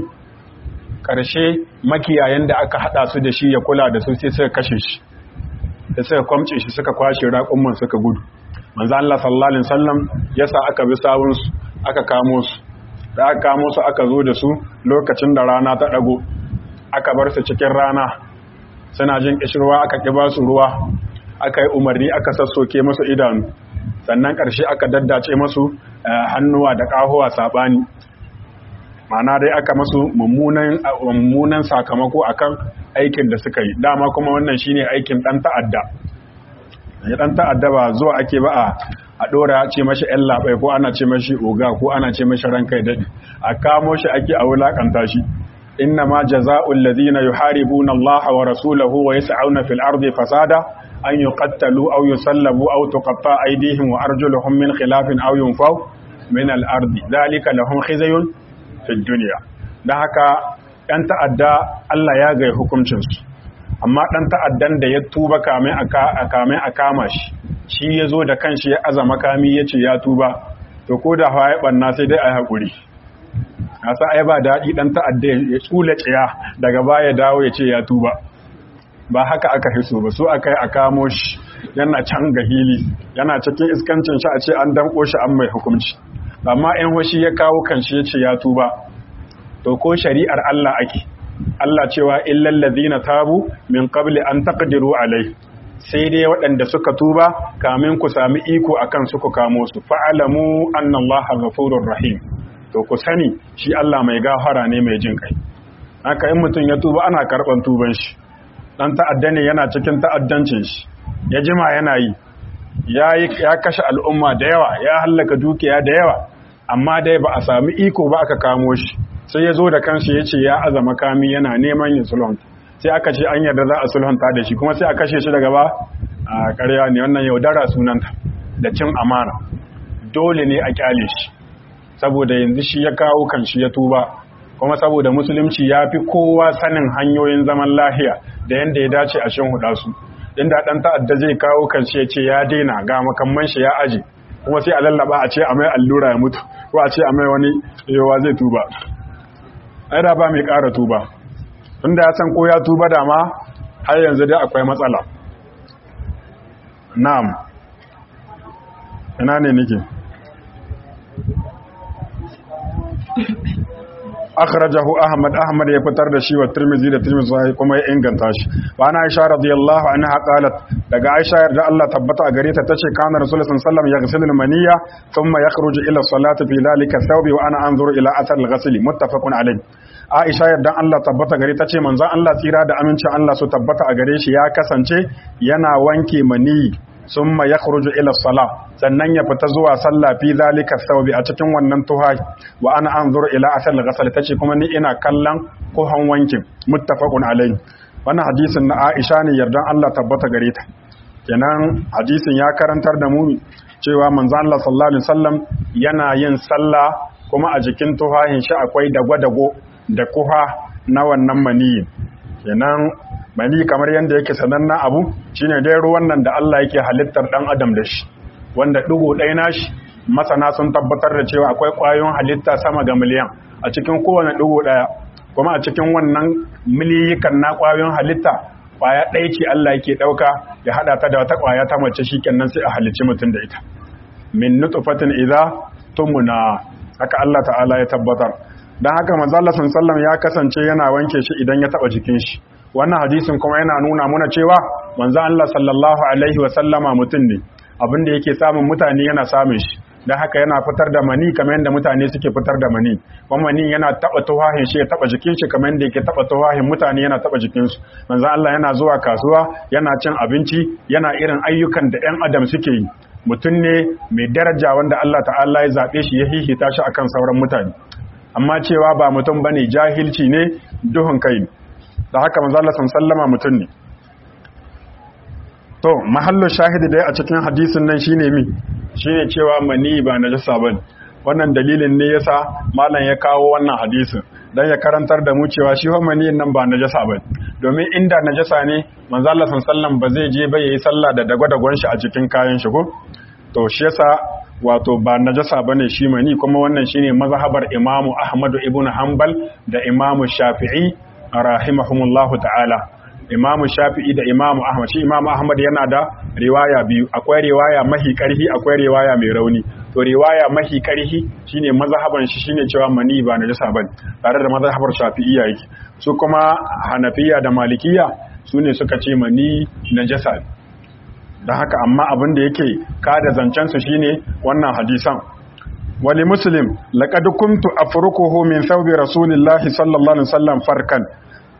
ƙarshe makiyayen da aka haɗa su da shi ya kula da su sai suka kashe shi da suka kwamce shi suka kwashe raƙumman suka gudu manzo Allah sallallahu alaihi wasallam yasa aka bi sawun su aka kamo su da aka kamo su aka zo da su lokacin da rana ta dago aka bar su cikin rana suna jin kishirwa aka kiba su ruwa aka yi umarni aka sassoke musu idanu sannan ƙarshe aka daddace musu hannuwa da ƙahuwa saɓani mana dai aka masu mummunan sakamako akan aikin da suka yi dama kuma wannan shine aikin dan ta'adda ya dan ta'adda ba zuwa ake ba a a dora ce mashi yan labai ko ana ce mashi oga ko ana ce mashi ranka ya dade a kamo shi ake a wulakanta shi inna ma jazaa'ul ladina yuharibuna Allah wa rasulahu wa yas'auna fil ardi fasada an yuqattalu aw yusallabu aw tuqatta aydihim wa arjuluhum min khilafin aw yunfaw min al ardi dhalika lahum khizyun fid dunya dan haka yan ta'adda Allah ya ga hukuncinsu amma ɗan ta'addan da ya tuba kame a kama shi shi ya zo da kanshi ya aza makami ya ce ya tuba to ko da hawa ya ɓanna sai dai a yi haƙuri nasa ai ba daɗi ɗan ta'adda ya tsula tsaya daga baya dawo ya ce ya tuba ba haka aka hiso ba so aka yi a kamo shi yana can ga hili yana cikin iskancin shi a ce an danko shi an mai hukunci amma in hoshi ya kawo kanshi ya ce ya tuba to ko shari'ar Allah ake Allah cewa illal ladina tabu min qabli an taqdiru alai sai dai waɗanda suka tuba kamin ku sami iko akan su ku kamo su fa'alamu anna Allah ghafurur rahim to ku sani shi Allah mai gafara ne mai jin kai haka in mutum ya tuba ana karban tuban shi dan ta'adda ne yana cikin ta'addancin shi ya jima yana yi ya kashe al'umma da yawa ya hallaka dukiya da yawa amma dai ba a sami iko ba aka kamo shi sai ya zo da kansu ya ce ya aza makami yana neman yin sulhun sai aka ce an yarda za a sulhunta da shi kuma sai a kashe shi daga ba a ƙarya ne wannan yaudara sunanta da cin amana dole ne a kyale shi saboda yanzu shi ya kawo kan shi ya tuba kuma saboda musulunci ya fi kowa sanin hanyoyin zaman lahiya da yadda ya dace a shin huda su inda ɗan ta'adda zai kawo kan shi ya ce ya daina ga makamman shi ya aje kuma sai a lallaba a ce a mai allura ya mutu ko a ce a mai wani yawa zai tuba ai da ba mai ƙara tuba tunda ya san ko ya tuba da ma har yanzu dai akwai matsala na'am ina ne nake akhrajahu ahmad ahmad ya fitar da shi wa tirmidhi da tirmidhi sai kuma ya inganta shi wa ana aisha radiyallahu anha qalat daga aisha yarda Allah tabbata a gare ta tace kana rasulullahi sallallahu alaihi wasallam yaghsilu al-maniyya thumma yakhruju ila salati fi dhalika thawbi wa ana anzuru ila athar al-ghasl muttafaqun alayh Aisha yardan Allah tabbata gare ta ce manzon Allah tsira da amincin Allah su tabbata a gare shi ya kasance yana wanke maniyi summa yakhruju ila salah sannan ya fita zuwa sallah fi zalika thawbi a cikin wannan tuha wa ana anzuru ila asal ghasal tace kuma ni ina kallon kuhan wankin muttafaqun alayhi wannan hadisin na Aisha ne yardan Allah tabbata gare ta kenan hadisin ya karantar da mu cewa manzo Allah sallallahu alaihi wasallam yana yin sallah kuma a jikin tuhahin shi akwai dagwadago da kuha na wannan maniyi kenan mani kamar yadda yake sanannen abu shine dai ruwan nan da Allah yake halittar dan adam da shi wanda dugo ɗaya nashi masana sun tabbatar da cewa akwai ƙwayoyin halitta sama ga miliyan a cikin kowane dugo ɗaya kuma a cikin wannan miliyikan na ƙwayoyin halitta ƙwaya ɗaya ce Allah yake ɗauka ya haɗa ta da wata ƙwaya ta mace shi kenan sai a halicci mutum da ita min nutfatin idza tumuna haka Allah ta'ala ya tabbatar dan haka manzo Allah sallallahu ya kasance yana wanke shi idan ya taba jikin shi wannan hadisin kuma yana nuna muna cewa manzo Allah sallallahu alaihi wa sallama mutum ne abinda yake samun mutane yana samun shi dan haka yana fitar da mani kamar yadda mutane suke fitar da mani kuma mani yana taba tuwahin shi ya taba jikin shi kamar yadda yake taba tuwahin mutane yana taba jikin su manzo Allah yana zuwa kasuwa yana cin abinci yana irin ayyukan da ɗan adam suke yi mutum ne mai daraja wanda Allah ta'ala ya zabe shi ya hihita shi akan sauran mutane amma cewa ba mutum bane jahilci ne duhun kai da haka manzo Allah sallama mutum ne to mahallu shahidi dai a cikin hadisin nan shine mi shine cewa mani ba najasa bane wannan dalilin ne yasa malam ya kawo wannan hadisin dan ya karantar da mu cewa shi mani nan ba najasa bane domin inda najasa ne manzo Allah sallallahu ba zai je ba yayi sallah da dagwadagon shi a cikin kayan shi ko to shi yasa wato ba najasa bane shi mani kuma wannan shine mazhabar Imam Ahmad ibn Hanbal da Imam Shafi'i rahimahumullahu ta'ala imamu shafi'i da imamu ahmad shi imamu ahmad yana da riwaya biyu akwai riwaya mahi karhi akwai riwaya mai rauni to riwaya mahi karhi shine mazhaban shi shine cewa mani ba najasa bane tare da mazhabar shafi'iyya yake su kuma hanafiya da malikiya su ne suka ce mani najasa don haka amma abin da yake kada zancen su shine wannan hadisan wali muslim laqad kuntu afrukuhu min thawbi rasulillahi sallallahu alaihi wasallam farkan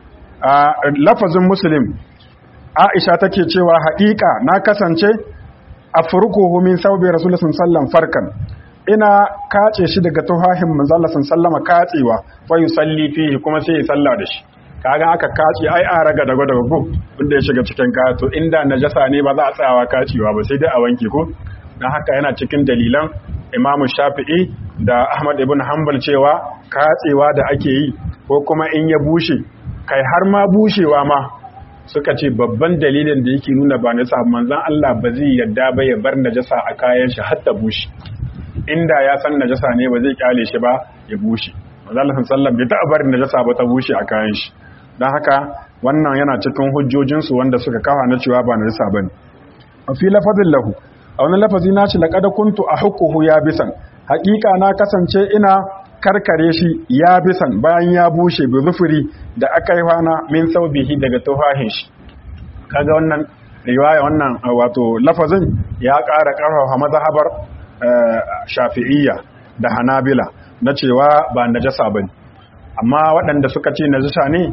a lafazin muslim aisha take cewa haƙiƙa na kasance a furukuhu min saubi rasulullah sallam farkan ina kace shi daga tuhahin manzala sallama katsewa fa yusalli fihi kuma sai ya salla da shi kaga aka kace ai an raga daga daga ko wanda ya shiga cikin kaya to inda najasa ne ba za a tsayawa kacewa ba sai dai a wanke ko dan haka yana cikin dalilan Imam Shafi'i da Ahmad ibn Hanbal cewa katsewa da ake yi ko kuma in ya bushe kai har ma bushewa ma suka ce babban dalilin da yake nuna ba na manzon Allah ba zai yadda ba ya bar najasa a kayan shi har ta bushe inda ya san najasa ne ba zai kyale shi ba ya bushe manzon sallallahu bai taɓa barin najasa ba ta bushe a kayan shi don haka wannan yana cikin hujjojinsu wanda suka kafa na cewa ba najasa bane a fi lafazin lahu a wani lafazi na ce laqad kuntu ahquhu ya bisan haƙiƙa na kasance ina karkare shi ya bisan bayan ya bushe bi zufuri da aka yi hana min saubihi daga tufahin shi kaga wannan riwaya wannan wato lafazin ya ƙara ƙarfafa mazhabar shafi'iyya da hanabila na cewa ba najasa bane amma waɗanda suka ce najasa ne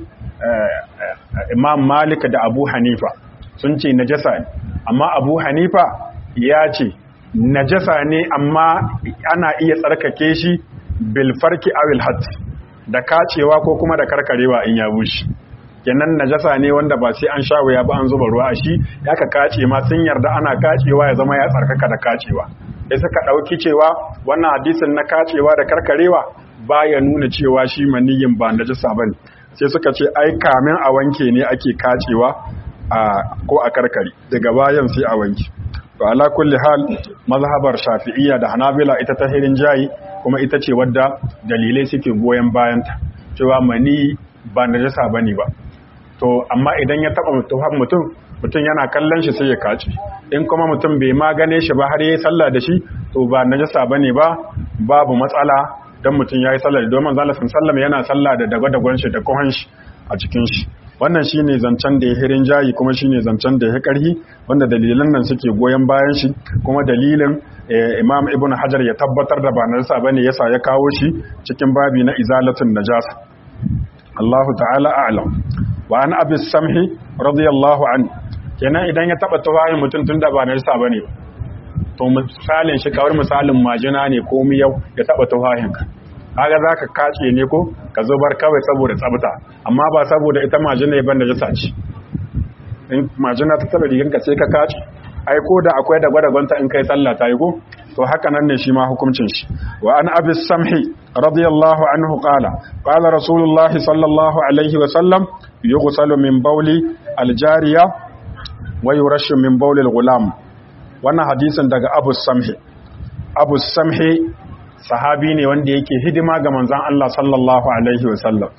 imam malik da abu hanifa sun ce najasa ne amma abu hanifa ya ce najasa ne amma ana iya tsarkake shi bilfarki awil hat da kacewa ko kuma da karkarewa in ya bushe kenan najasa ne wanda ba sai an sha wuya ba an zuba ruwa a shi ya ka kace ma sun yarda ana kacewa ya zama ya tsarkaka da kacewa sai suka dauki cewa wannan hadisin na kacewa da karkarewa baya nuna cewa shi maniyin ba najasa bane sai suka ce ai kamin a wanke ne ake kacewa a ko a karkare daga bayan sai a wanke to ala kulli hal mazhabar shafi'iyya da hanabila ita ta hirin jayi kuma ita ce wadda dalilai suke goyon bayanta cewa mani ba najasa bane ba to amma idan ya taba mutum mutum yana kallon shi sai ya kaci in kuma mutum bai ma gane shi ba har yayi sallah da shi to ba najasa bane ba babu matsala dan mutum yayi sallah da domin zalla sallallahu yana sallah da dagwa-dagwan shi da kohon shi a cikin shi wannan shine zancen da ya hirin jayi kuma shine zancen da ya karhi wanda dalilan nan suke goyon bayan shi kuma dalilin Imam Ibn Hajar ya tabbatar da ba najasa bane yasa ya kawo shi cikin babi na izalatun najasa Allahu ta'ala a'lam wa an abi samhi radiyallahu an kenan idan ya taba tawayin mutum tunda ba najasa bane to misalin shi kawar misalin majina ne ko miyau ya taba tawayin ka kaga zaka kace ne ko ka zubar kawai saboda tsabta amma ba saboda ita majina ya banda jasa ce in majina ta taba riganka sai ka kace ai ko da akwai da gwada in kai sallah ta yi ko to haka nan ne shi ma hukuncin shi wa an abi samhi radiyallahu anhu qala qala rasulullah sallallahu alaihi wa sallam yughsalu min bawli aljariya wa yurashu min bawli alghulam wannan hadisin daga abu samhi abu samhi sahabi ne wanda yake hidima ga manzan Allah sallallahu Alaihi wasallam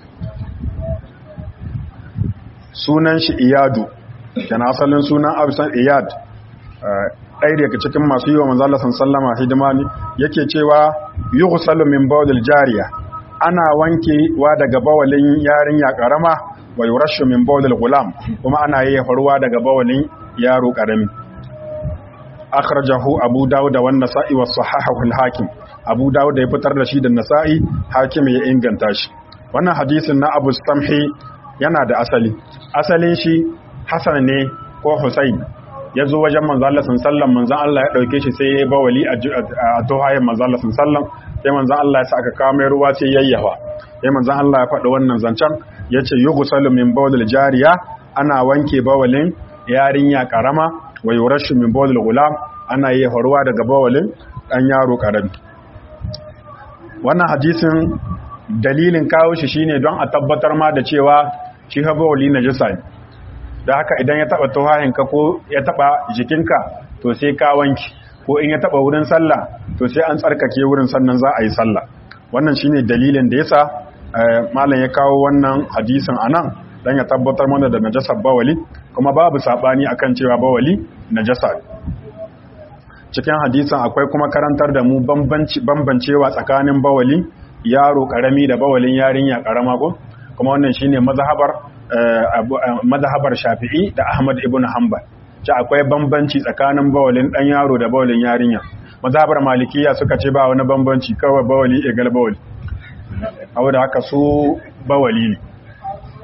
sunan shi iyadu yana asalin sunan abisan iyad ɗaya daga cikin masu yi wa manzan Allah sallama hidima ne yake cewa yi gusalu min bawalil jariya ana wanke wa daga bawalin yarinya ƙarama wa yi rashu min bawalil gulam kuma ana yi faruwa daga bawalin yaro ƙarami akhrajahu abu dawud da wannan sa'i wa sahahahu al-hakim abu dawud da ya fitar da shi da nasa'i hakim ya inganta shi wannan hadisin na abu samhi yana da asali asalin shi hasan ne ko husayn ya zo wajen manzo Allah sallallahu manzo Allah ya dauke shi sai ya bawali a tohayen manzo Allah sallallahu sai manzo Allah ya saka kawo mai ruwa sai yayyafa sai manzo Allah ya faɗi wannan zancen yace yughsalu min bawlil jariya ana wanke bawalin yarinya karama wa yurashu min bawlil gulam ana yi faruwa daga bawalin dan yaro karami wannan hadisin dalilin kawo shi shine don a tabbatar ma da cewa shi ha bawali najasa ne da haka idan ya taba tuhahinka ko ya taba jikinka to sai ka wanki ko in ya taba wurin sallah to sai an tsarkake wurin sannan za a yi sallah wannan shine dalilin da yasa malam ya kawo wannan hadisin anan dan ya tabbatar mana da najasar bawali kuma babu sabani akan cewa bawali najasa cikin hadisin akwai kuma karantar da mu bambancewa tsakanin bawali yaro karami da bawalin yarinya karama ko kuma wannan shine mazhabar mazhabar Shafi'i da Ahmad ibn Hanbal ce akwai bambanci tsakanin bawalin dan yaro da bawalin yarinya mazhabar Malikiya suka ce ba wani bambanci kawai bawali egal bawali da haka su bawali ne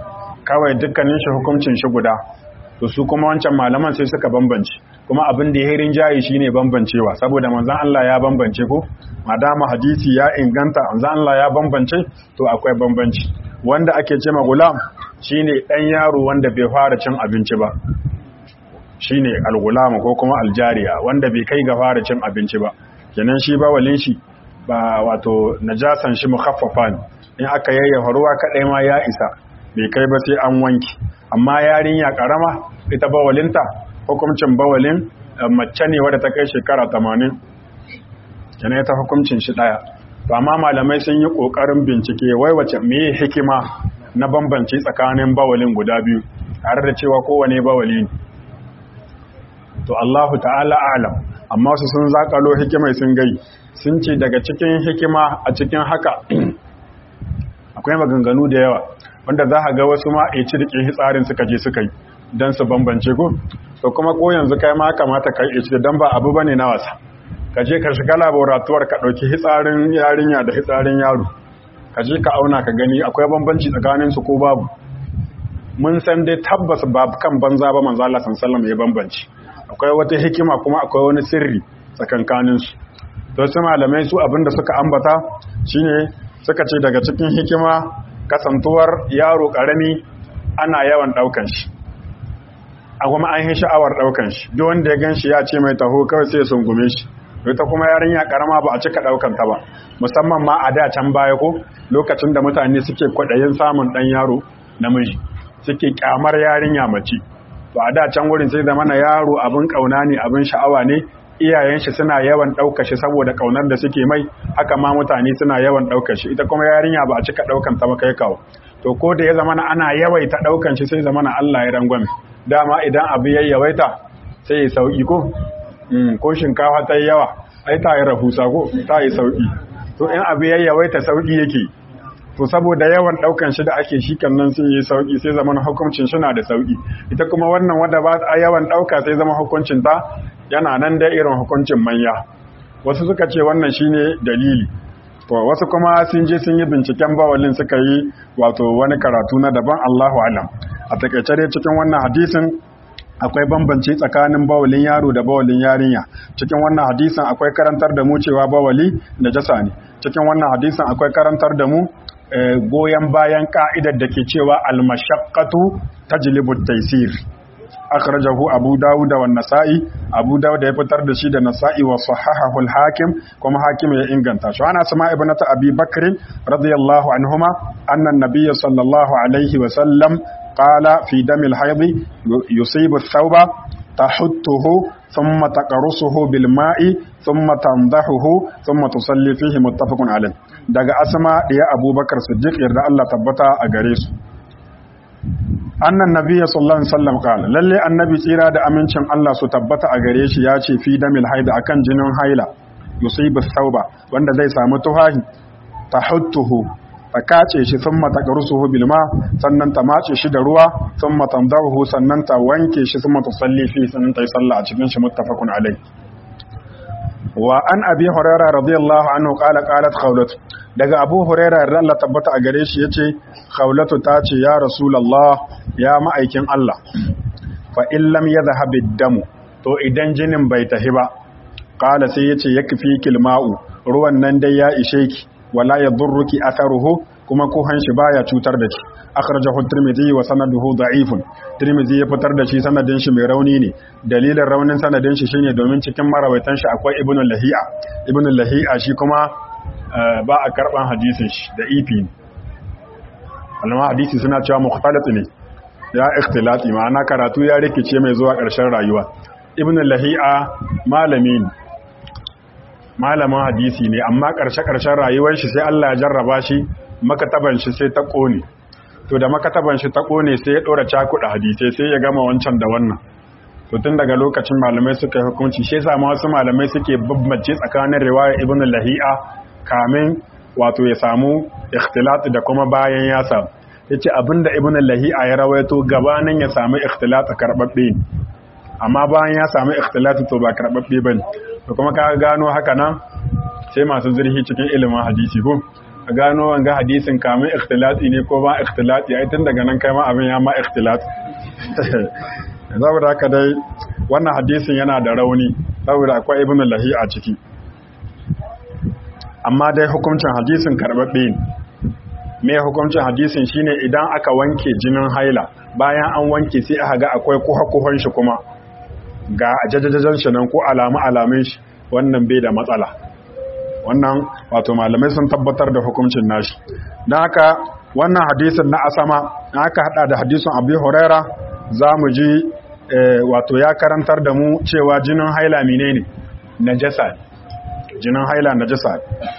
kawai dukkanin shi hukuncin shi guda to su kuma wancan malaman sai suka bambance kuma abin da ya hirin jayi shine bambancewa saboda manzon Allah ya bambance ko madama hadisi ya inganta manzon Allah ya bambance to akwai bambanci wanda ake ce ma gulam shine dan yaro wanda bai fara cin abinci ba shine al-gulam ko kuma aljariya wanda bai kai ga fara cin abinci ba kenan shi ba walin shi ba wato najasan shi mukhaffafa ne in aka yayyafa ruwa kadai ma ya isa bai kai ba sai an wanki amma yarinya karama ita bawalinta hukuncin bawalin mace ne wadda ta kai shekara 80 kenan ita hukuncin shi daya to amma malamai sun yi kokarin bincike wai wace meye hikima na bambanci tsakanin bawalin guda biyu tare da cewa kowane bawali ne to Allahu ta'ala alam amma su sun zakalo hikimai sun gai sun ce daga cikin hikima a cikin haka akwai maganganu da yawa wanda za a ga wasu ma a ci rikin hitsarin suka je suka yi don su bambance ko to kuma ko yanzu kai ma kamata ka yi ci don ba abu bane na wasa ka je ka shiga laboratuwar ka ɗauki hitsarin yarinya da hitsarin yaro ka je ka auna ka gani akwai bambanci tsakanin su ko babu mun san dai tabbas ba kan banza ba manzo Allah sallallahu alaihi ya bambanci akwai wata hikima kuma akwai wani sirri tsakankanin su to su malamai su abinda suka ambata shine suka ce daga cikin hikima kasantuwar yaro karami ana yawan daukan shi a kuma an yi sha'awar daukan shi duk wanda ya ganshi ya ce mai taho kawai sai ya sungume shi ita kuma yarinya karama ba a cika daukan ta ba musamman ma a da can baya ko lokacin da mutane suke kwadayin samun dan yaro namiji suke kyamar yarinya mace to a da can wurin sai da mana yaro abin kauna ne abin sha'awa ne iyayen shi suna yawan ɗauka shi saboda ƙaunar da suke mai haka ma mutane suna yawan ɗauka shi ita kuma yarinya ba a cika ɗaukan ta ba kai kawo to ko da ya zama na ana yawaita ɗaukan shi sai zama na Allah ya rangwame dama idan abu ya yawaita sai ya sauki ko ko shinkafa ta yi yawa ai ta yi rahusa ko ta yi sauki to in abu ya yawaita sauki yake to saboda yawan daukan shi da ake shi nan sai yi sauki sai zama hukuncin shi na da sauki ita kuma wannan wanda ba a yawan dauka sai zama hukuncin ta yana nan da irin hukuncin manya wasu suka ce wannan shine dalili to wasu kuma sun je sun yi binciken bawalin suka yi wato wani karatu na daban Allahu alam a takaice dai cikin wannan hadisin akwai bambanci tsakanin bawalin yaro da bawalin yarinya cikin wannan hadisin akwai karantar da mu cewa bawali najasa ne cikin wannan hadisin akwai karantar da mu goyon bayan ka'idar da ke cewa al-mashaqqatu tajlibu at-taysir akhrajahu abu dawud wa nasa'i abu dawud ya fitar da shi da nasa'i wa sahahahu al-hakim kuma hakim ya inganta shi ana sama ibnata abi bakr radiyallahu anhuma anna an-nabiy sallallahu alaihi wa sallam qala fi dam al-hayd yusibu ath-thawba تحته ثم تقرصه بالماء ثم تنضحه ثم تصلي فيه متفق عليه daga asma ya abubakar siddiq yarda Allah tabbata a gare su annan nabiyyi sallallahu alaihi wasallam qala lalle annabi tsira da amincin Allah su tabbata a gare shi ya ce fi damil haida akan jinin haila yusibu thawba wanda zai samu tuhahi tahuttuhu ta kace shi sun mata ƙarusuhu bilma sannan ta mace shi da ruwa sun matandahu sannan ta wanke shi sun mata sallifi sannan ta yi sallah a cikin shi muttafaqun alai wa an abi hurairah radiyallahu anhu qala qalat khawlat daga abu hurairah da Allah tabbata a gare shi yace khawlatu ta ce ya rasulullah ya ma'aikin Allah fa in lam yadhhab damu to idan jinin bai tahi ba qala sai yace yakfi kilma'u ruwan nan dai ya ishe ki wala yadurruki atharuhu kuma kuhan shi baya cutar da ki akhrajahu tirmidhi wa sanaduhu da'ifun tirmidhi ya fitar da shi sanadin shi mai rauni ne dalilin raunin sanadin shi shine domin cikin marawaitan shi akwai ibnu lahi'a ibnu lahi'a shi kuma ba a karban hadisin shi da ifi alama hadisi suna cewa mukhtalat ne ya ikhtilati ma'ana karatu ya rikice mai zuwa ƙarshen rayuwa ibnu lahi'a malami ne malamin hadisi ne amma ƙarshe-ƙarshen rayuwar shi sai Allah ya jarraba shi makataban shi sai ta ƙone to da makataban shi ta ƙone sai ya ɗora cakuɗa hadisai sai ya gama wancan da wannan to tun daga lokacin malamai suka yi hukunci shi yasa ma wasu malamai suke bambance tsakanin riwaya ibn lahi'a kamin wato ya samu ikhtilat da kuma bayan ya samu yace abinda ibn lahi'a ya rawaito gabanin ya samu ikhtilat karbabbe amma bayan ya samu ikhtilat to ba karbabbe bane da kuma ka gano haka nan sai masu zirhi cikin ilimin hadisi ko a gano wanga hadisin kamin ikhtilati ne ko ba ikhtilati ai tun daga nan kai ma abin ya ma ikhtilat saboda haka dai wannan hadisin yana da rauni saboda akwai ibn lahi a ciki amma dai hukuncin hadisin karbabbe ne me hukuncin hadisin shine idan aka wanke jinin haila bayan an wanke sai aka ga akwai kuha-kuhan shi kuma ga jajajajen shi nan ko alamu alamun shi wannan bai da matsala wannan wato malamai sun tabbatar da hukuncin nashi don haka wannan hadisin na asama aka hada da hadisin abu huraira za mu ji wato ya karantar da mu cewa jinin haila menene najasa jinin haila najasa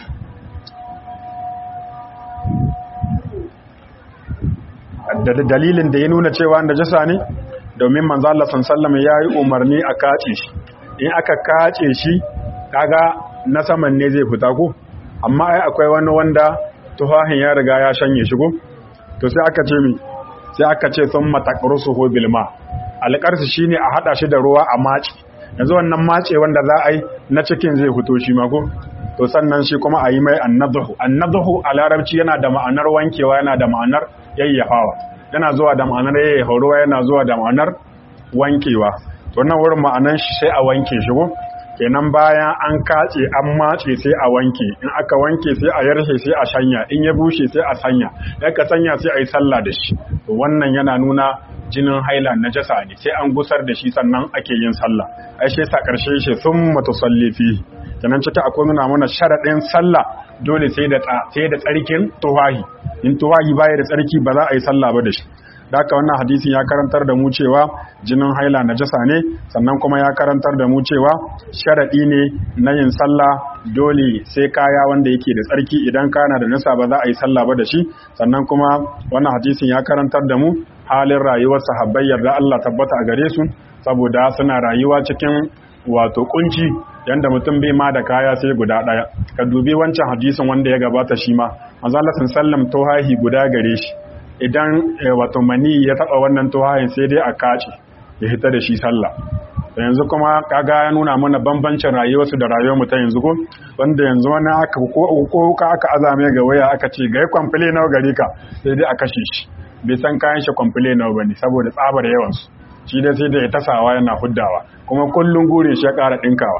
da dalilin da ya nuna cewa najasa ne domin manzo Allah sallallahu ya yi umarni a kace shi in aka kace shi kaga na saman ne zai fita ko amma ai akwai wani wanda tuhahin ya riga ya shanye shi ko to sai aka ce mi sai aka ce sun mataqrusuhu bil ma alqarsu shine a hada shi da ruwa a maci yanzu wannan mace wanda za a yi na cikin zai fito shi ma ko to sannan shi kuma a yi mai annadhu annadhu a larabci yana da ma'anar wankewa yana da ma'anar yayyafawa yana zuwa da ma'anar yayyafa ruwa yana zuwa da ma'anar wankewa to nan wurin ma'anan shi sai a wanke shi ko kenan bayan an kace an mace sai a wanke in aka wanke sai a yarshe sai a shanya in ya bushe sai a sanya in ka sanya sai a yi sallah da shi to wannan yana nuna jinin haila najasa ne sai an gusar da shi sannan ake yin sallah ai shi sa karshe shi thumma tusalli fi kenan ciki akwai nuna mana sharadin sallah dole sai da sai da tsarkin tuwahi in tuwahi baya da tsarki ba za a yi sallah ba da shi da haka wannan hadisin ya karantar da mu cewa jinin haila najasa ne sannan kuma ya karantar da mu cewa sharadi ne na yin sallah dole sai kaya wanda yake da tsarki idan kana da nasa ba za a yi sallah ba da shi sannan kuma wannan hadisin ya karantar da mu halin rayuwar sahabbai yarda Allah tabbata a gare su saboda suna rayuwa cikin wato kunci yanda mutum bai ma da kaya sai guda daya ka dubi wancan hadisin wanda ya gabata shi ma manzo Allah sallallahu tohahi guda gare shi idan wato mani ya taba wannan tohahin sai dai a kace ya hita da shi sallah yanzu kuma kaga ya nuna mana bambancin rayuwarsu da rayuwar mu ta yanzu ko wanda yanzu wani aka ko ka aka azame ga waya aka ce ga kwamfile nawa gare ka sai dai a kashe shi bai san kayan shi kwamfile nawa bane saboda tsabar yawan su shi dai sai da ya tasawa yana huddawa kuma kullun gure shi ya ƙara dinkawa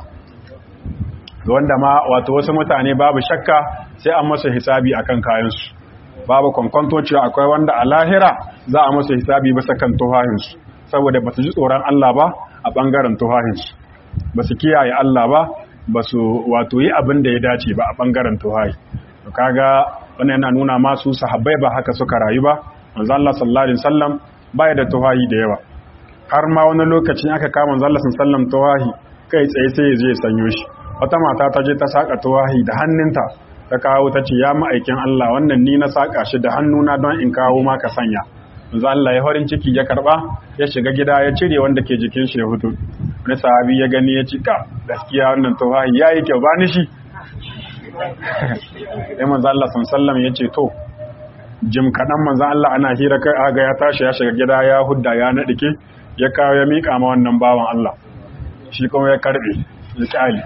wanda ma wato wasu mutane babu shakka sai an masa hisabi akan kayan su babu kwankwanto cewa akwai wanda a lahira za a masa hisabi bisa kan tuhahinsu saboda ba su ji tsoron Allah ba a ɓangaren tuhahinsu ba su kiyaye Allah ba ba su wato yi abin da ya dace ba a ɓangaren tuhahi to kaga wannan yana nuna masu sahabbai ba haka suka rayu ba manzo Allah sallallahu alaihi wasallam baya da tuhahi da yawa har ma wani lokacin aka kama manzo Allah sallallahu alaihi wasallam tuhahi kai tsaye sai ya je ya sanyo shi wata mata ta je ta saka tuwahi da hannunta ta kawo ta ce ya ma'aikin Allah wannan ni na saka shi da hannuna don in kawo maka sanya manzo Allah ya farin ciki ya karba ya shiga gida ya cire wanda ke jikin shi ya hutu wani sahabi ya gani ya ci ka gaskiya wannan tuwahi yayi kyau ba ni shi sai manzo Allah sallallahu ya ce to jim kaɗan manzo Allah ana hira kai aga ya tashi ya shiga gida ya hudda ya naɗike ya kawo ya miƙa ma wannan bawan Allah shi kuma ya karɓe ya ƙali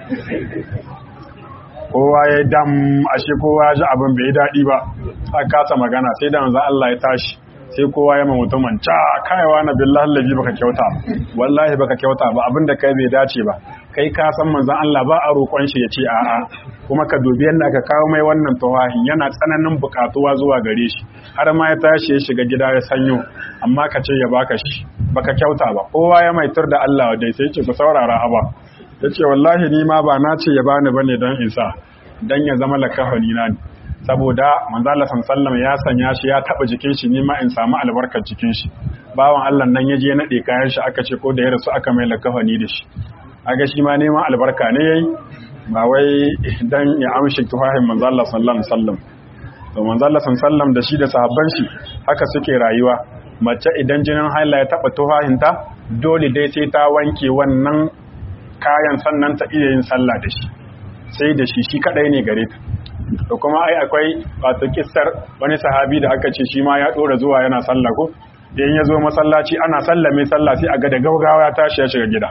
kowa ya dam ashe kowa ya ji abin bai daɗi ba a kasa magana sai da manzo Allah ya tashi sai kowa ya mutumin ca kaiwa na billahi laji baka kyauta wallahi baka kyauta ba abin da kai bai dace ba kai ka san manzon Allah ba a roƙon shi ya ce a'a kuma ka dubi yadda aka kawo mai wannan tawahin yana tsananin buƙatuwa zuwa gare shi har ma ya tashi ya shiga gida ya sanyo amma ka ce ya baka shi baka kyauta ba kowa ya maitar da Allah dai sai ce ku saurara haba ya ce wallahi ni ma ba na ce ya bani bane don isa don ya zama lakafani na ne saboda manzala sallam ya sanya shi ya taba jikin shi nima in samu albarkar jikin shi bawan Allah nan ya je naɗe kayan shi aka ce ko da ya rasu aka mai lakafani da shi aga shi ma neman albarka ne yayi ba wai dan ya amshi tuhahin manzala sallam sallam to manzala sallam da shi da sahabban shi haka suke rayuwa mace idan jinin haila ya taba tuhahinta dole dai sai ta wanke wannan kayan sannan ta iya yin sallah da shi sai da shi shi kadai ne gare ta da kuma ai akwai wato kissar wani sahabi da aka ce shi ma ya dora zuwa yana sallah ko idan ya zo masallaci ana sallame sallah sai a ga da gaugawa ya tashi ya shiga gida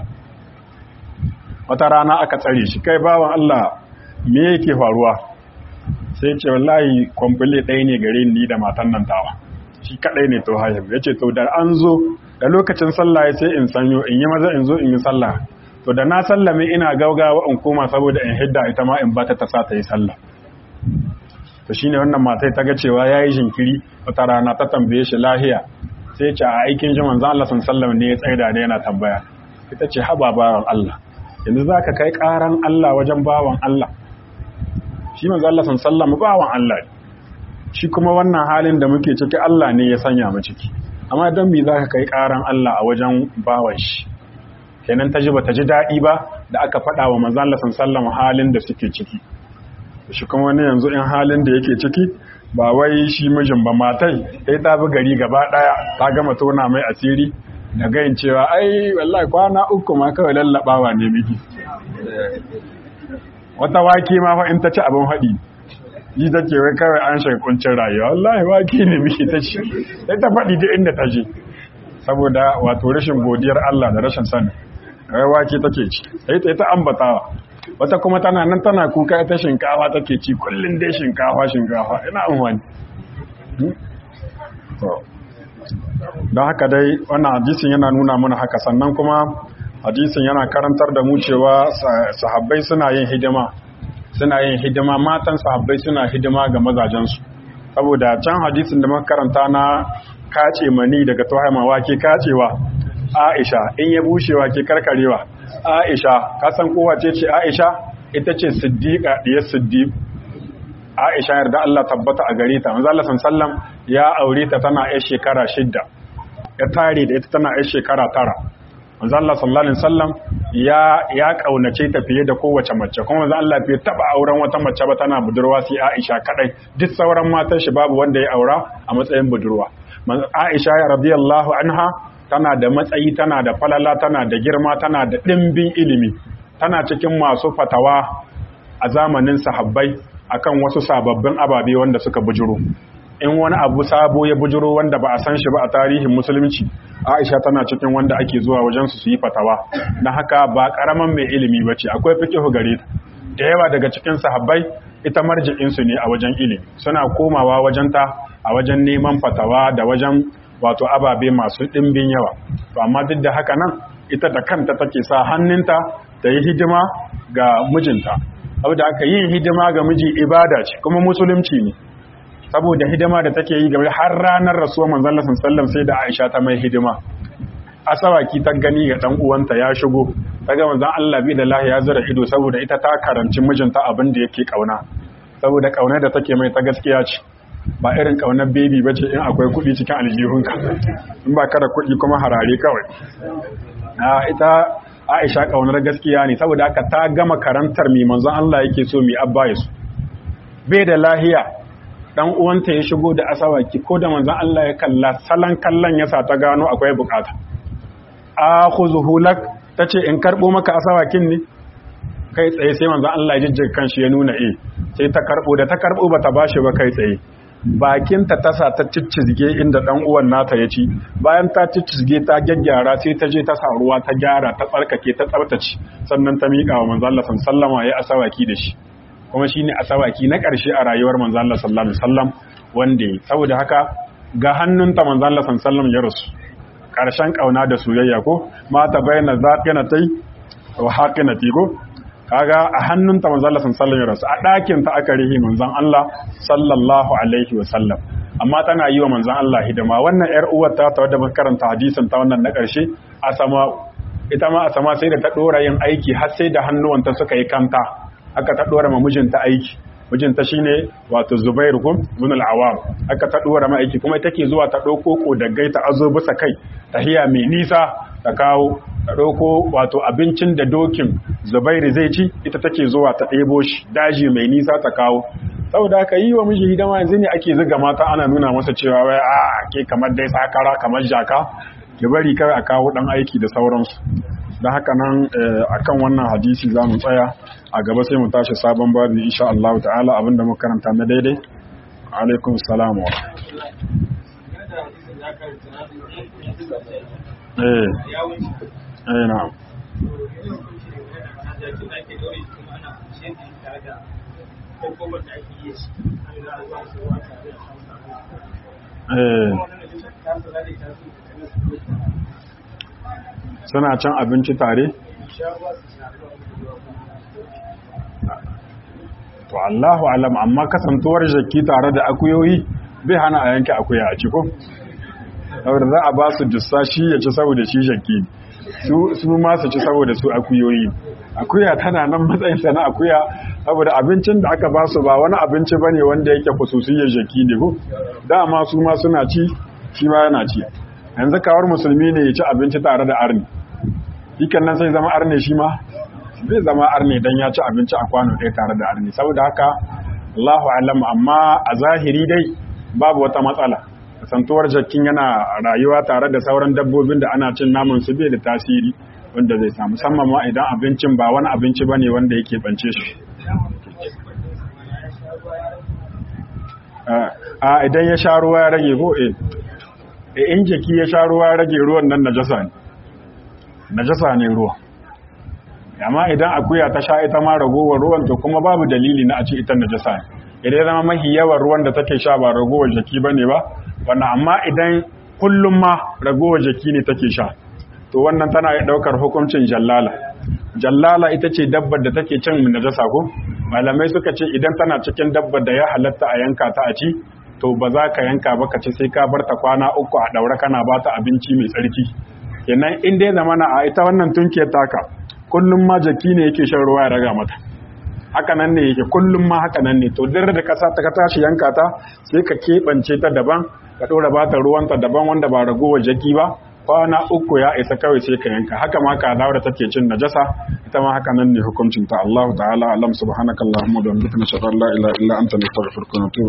wata rana aka tsare shi kai bawan Allah me yake faruwa sai ce wallahi kwamfule ɗaya ne gare ni da matan nan tawa shi kaɗai ne to haihu ya ce to da an zo da lokacin sallah ya sai in sanyo in yi maza in zo in yi sallah to da na sallame ina gaugawa in koma saboda in hidda ita ma in bata ta sa ta yi sallah to shine wannan matai ta ga cewa yayi jinkiri wata rana ta tambaye shi lahiya sai ya ce a aikin ji manzo Allah sallallahu ne ya tsaida da yana tambaya ita ce haba bawan Allah yanzu zaka kai karan Allah wajen bawan Allah shi manzo Allah sallallahu bawan Allah shi kuma wannan halin da muke ciki Allah ne ya sanya mu ciki amma dan me zaka kai karan Allah a wajen bawan shi kenan ta ji bata ji daɗi ba da aka faɗa wa manzo Allah sallallahu halin da suke ciki shi kuma wani yanzu in halin da yake ciki ba wai shi mijin ba matai sai ta bi gari gaba daya ta gama tona mai asiri da gayin cewa ai wallahi kwana uku ma kawai lallabawa ne miki wata wake ma fa in ta ci abin haɗi yi ta ce wai kawai an shiga kuncin rayuwa wallahi wake ne miki ta ci sai ta faɗi duk inda ta je saboda wato rashin godiyar Allah da rashin sani wai wake take ci sai ta ta ambatawa wata kuma tana nan tana kuka ita shinkafa take ci kullum dai shinkafa shinkafa ina amfani don haka dai wannan hadisin yana nuna mana haka sannan kuma hadisin yana karantar da mu cewa sahabbai suna yin hidima suna yin hidima matan sahabbai suna hidima ga mazajensu saboda can hadisin da muka karanta na kace mani daga tuhaima wake kacewa Aisha in ya bushewa ke karkarewa Aisha kasan kowa ce ce Aisha ita ce siddiqa diyar siddiq Aisha yarda Allah tabbata a gare ta manzo Allah sallam ya aure ta tana yar shekara shidda ya tare da ita tana yar shekara tara manzo Allah sallallahu alaihi wasallam ya ya kaunace ta fiye da kowace mace kuma manzo Allah bai taba auren wata mace ba tana budurwa sai Aisha kadai duk sauran matan shi babu wanda ya aura a matsayin budurwa Aisha radiyallahu anha tana da matsayi tana da falala tana da girma tana da ɗimbin ilimi tana cikin masu fatawa a zamanin sahabbai akan wasu sababbin ababe wanda suka bujuro in wani abu sabo ya bujuro wanda ba a san shi ba a tarihin musulunci aisha tana cikin wanda ake zuwa wajen su yi fatawa na haka ba karaman mai ilimi ba ce akwai fikihu gare ta da yawa daga cikin sahabbai ita marji'insu ne a wajen ilimi suna komawa wajenta a wajen neman fatawa da wajen wato ababe masu ɗimbin yawa to amma duk da haka nan ita da kanta take sa hannunta da yi hidima ga mijinta saboda aka yin hidima ga miji ibada ce kuma musulunci ne saboda hidima da take yi game har ranar rasuwar manzon Allah sallallahu sai da Aisha ta mai hidima asawaki ta gani ga dan uwanta ya shigo ta ga manzon Allah bi da lahi ya zura ido saboda ita ta karanci mijinta abin da yake kauna saboda kaunar da take mai ta gaskiya ce ba irin kaunar baby ba ce in akwai kuɗi cikin aljihunka in ba kada kuɗi kuma harare kawai ita aisha kaunar gaskiya ne saboda haka ta gama karantar mai manzon Allah yake so mai abba ya so bai da lahiya dan uwanta ya shigo da asawaki ko da manzon Allah ya kalla salan kallon yasa ta gano akwai bukata akhuzuhu lak tace in karbo maka asawakin ne kai tsaye sai manzon Allah ya jijjiga kanshi ya nuna eh sai ta karbo da ta karbo bata bashi ba kai tsaye bakinta ta sa ta ciccizge inda dan uwan nata ya ci bayan ta ciccizge ta gyaggyara sai ta je ta sa ruwa ta gyara ta tsarkake ta tsaftace sannan ta miƙa wa manzo Allah sallama ya asawaki da shi kuma shine asawaki na ƙarshe a rayuwar manzo Allah sallallahu alaihi wasallam wanda saboda haka ga hannunta manzo Allah sallallahu ya rasu ƙarshen kauna da soyayya ko mata bayyana zaqinatai wa haqinati ko kaga a hannunta manzon Allah sallallahu alaihi wasallam a ɗakin ta aka rihi manzon Allah sallallahu alaihi wasallam amma tana yi wa manzon Allah hidima wannan yar uwar ta ta wadda muka karanta hadisin ta wannan na ƙarshe asama ita ma asama sai da ta dora yin aiki har sai da hannuwanta suka yi kanta aka ta dora ma mijinta aiki mijinta shine wato Zubair kum ibn al-Awwam aka ta dora ma aiki kuma take zuwa ta dauko kodaggai ta azo bisa kai tahiya mai nisa ta kawo ta ɗauko wato abincin da dokin zubairu zai ci ita take zuwa ta ɗebo shi daji mai nisa ta kawo saboda haka yi wa miji hidima yanzu ne ake ziga mata ana nuna masa cewa wai a ke kamar dai sakara kamar jaka ki bari kawai a kawo ɗan aiki da sauransu don haka nan akan wannan hadisi za mu tsaya a gaba sai mu tashi sabon babu insha Allah ta'ala abinda muka karanta na daidai alaikum salam wa eh eh na'am suna cin abinci tare? to Allahu alam amma kasantuwar jaki tare da akuyoyi bai hana a yanke akuya a ciko saboda za a ba su dussa shi ya ci saboda shi jaki su ma su ci saboda su akuyoyi akuya tana nan matsayinsa na akuya saboda abincin da aka ba su ba wani abinci ba ne wanda yake kususiyar jaki ne ko dama su ma suna ci shi ma yana ci yanzu kawar musulmi ne ya ci abinci tare da arni ikan nan sai zama arne shi ma zai zama arne dan ya ci abinci a kwano ɗaya tare da arne saboda haka Allahu alam amma a zahiri dai babu wata matsala kasantuwar jakin yana rayuwa tare da sauran dabbobin da ana cin naman su bai da tasiri wanda zai samu musamman ma idan abincin ba wani abinci bane wanda yake bance shi a idan ya sha ruwa ya rage ko eh in jaki ya sha ruwa ya rage ruwan nan najasa ne najasa ne ruwa amma idan akuya ta sha ita ma ragowar ruwan to kuma babu dalili na a ce ita najasa ne idan zama mahi yawan ruwan da take sha ba ragowar jaki bane ba wannan amma idan kullum ma ragowar jaki ne take sha to wannan tana iya daukar hukuncin jallala jallala ita ce dabbar da take cin najasa ko malamai suka ce idan tana cikin dabbar da ya halatta a yanka ta a ci to ba za ka yanka ba ka ci sai ka bar ta kwana uku a daure kana ba ta abinci mai tsarki kenan in dai zamana a ita wannan tunkiyar taka kullum ma jaki ne yake shan ruwa ya raga mata haka nan ne yake kullum ma haka nan ne to duk da kasa ta tashi yanka ta sai ka keɓance ta daban ka ɗora ba ta ruwanta daban wanda ba ragowar jaki ba kwana uku ya isa kawai sai ka yanka haka ma ka dawo da take cin najasa ita ma haka nan ne hukuncin ta Allah ta'ala alam subhanakallahumma wa bihamdika nashhadu an la ilaha illa anta nastaghfiruka wa natubu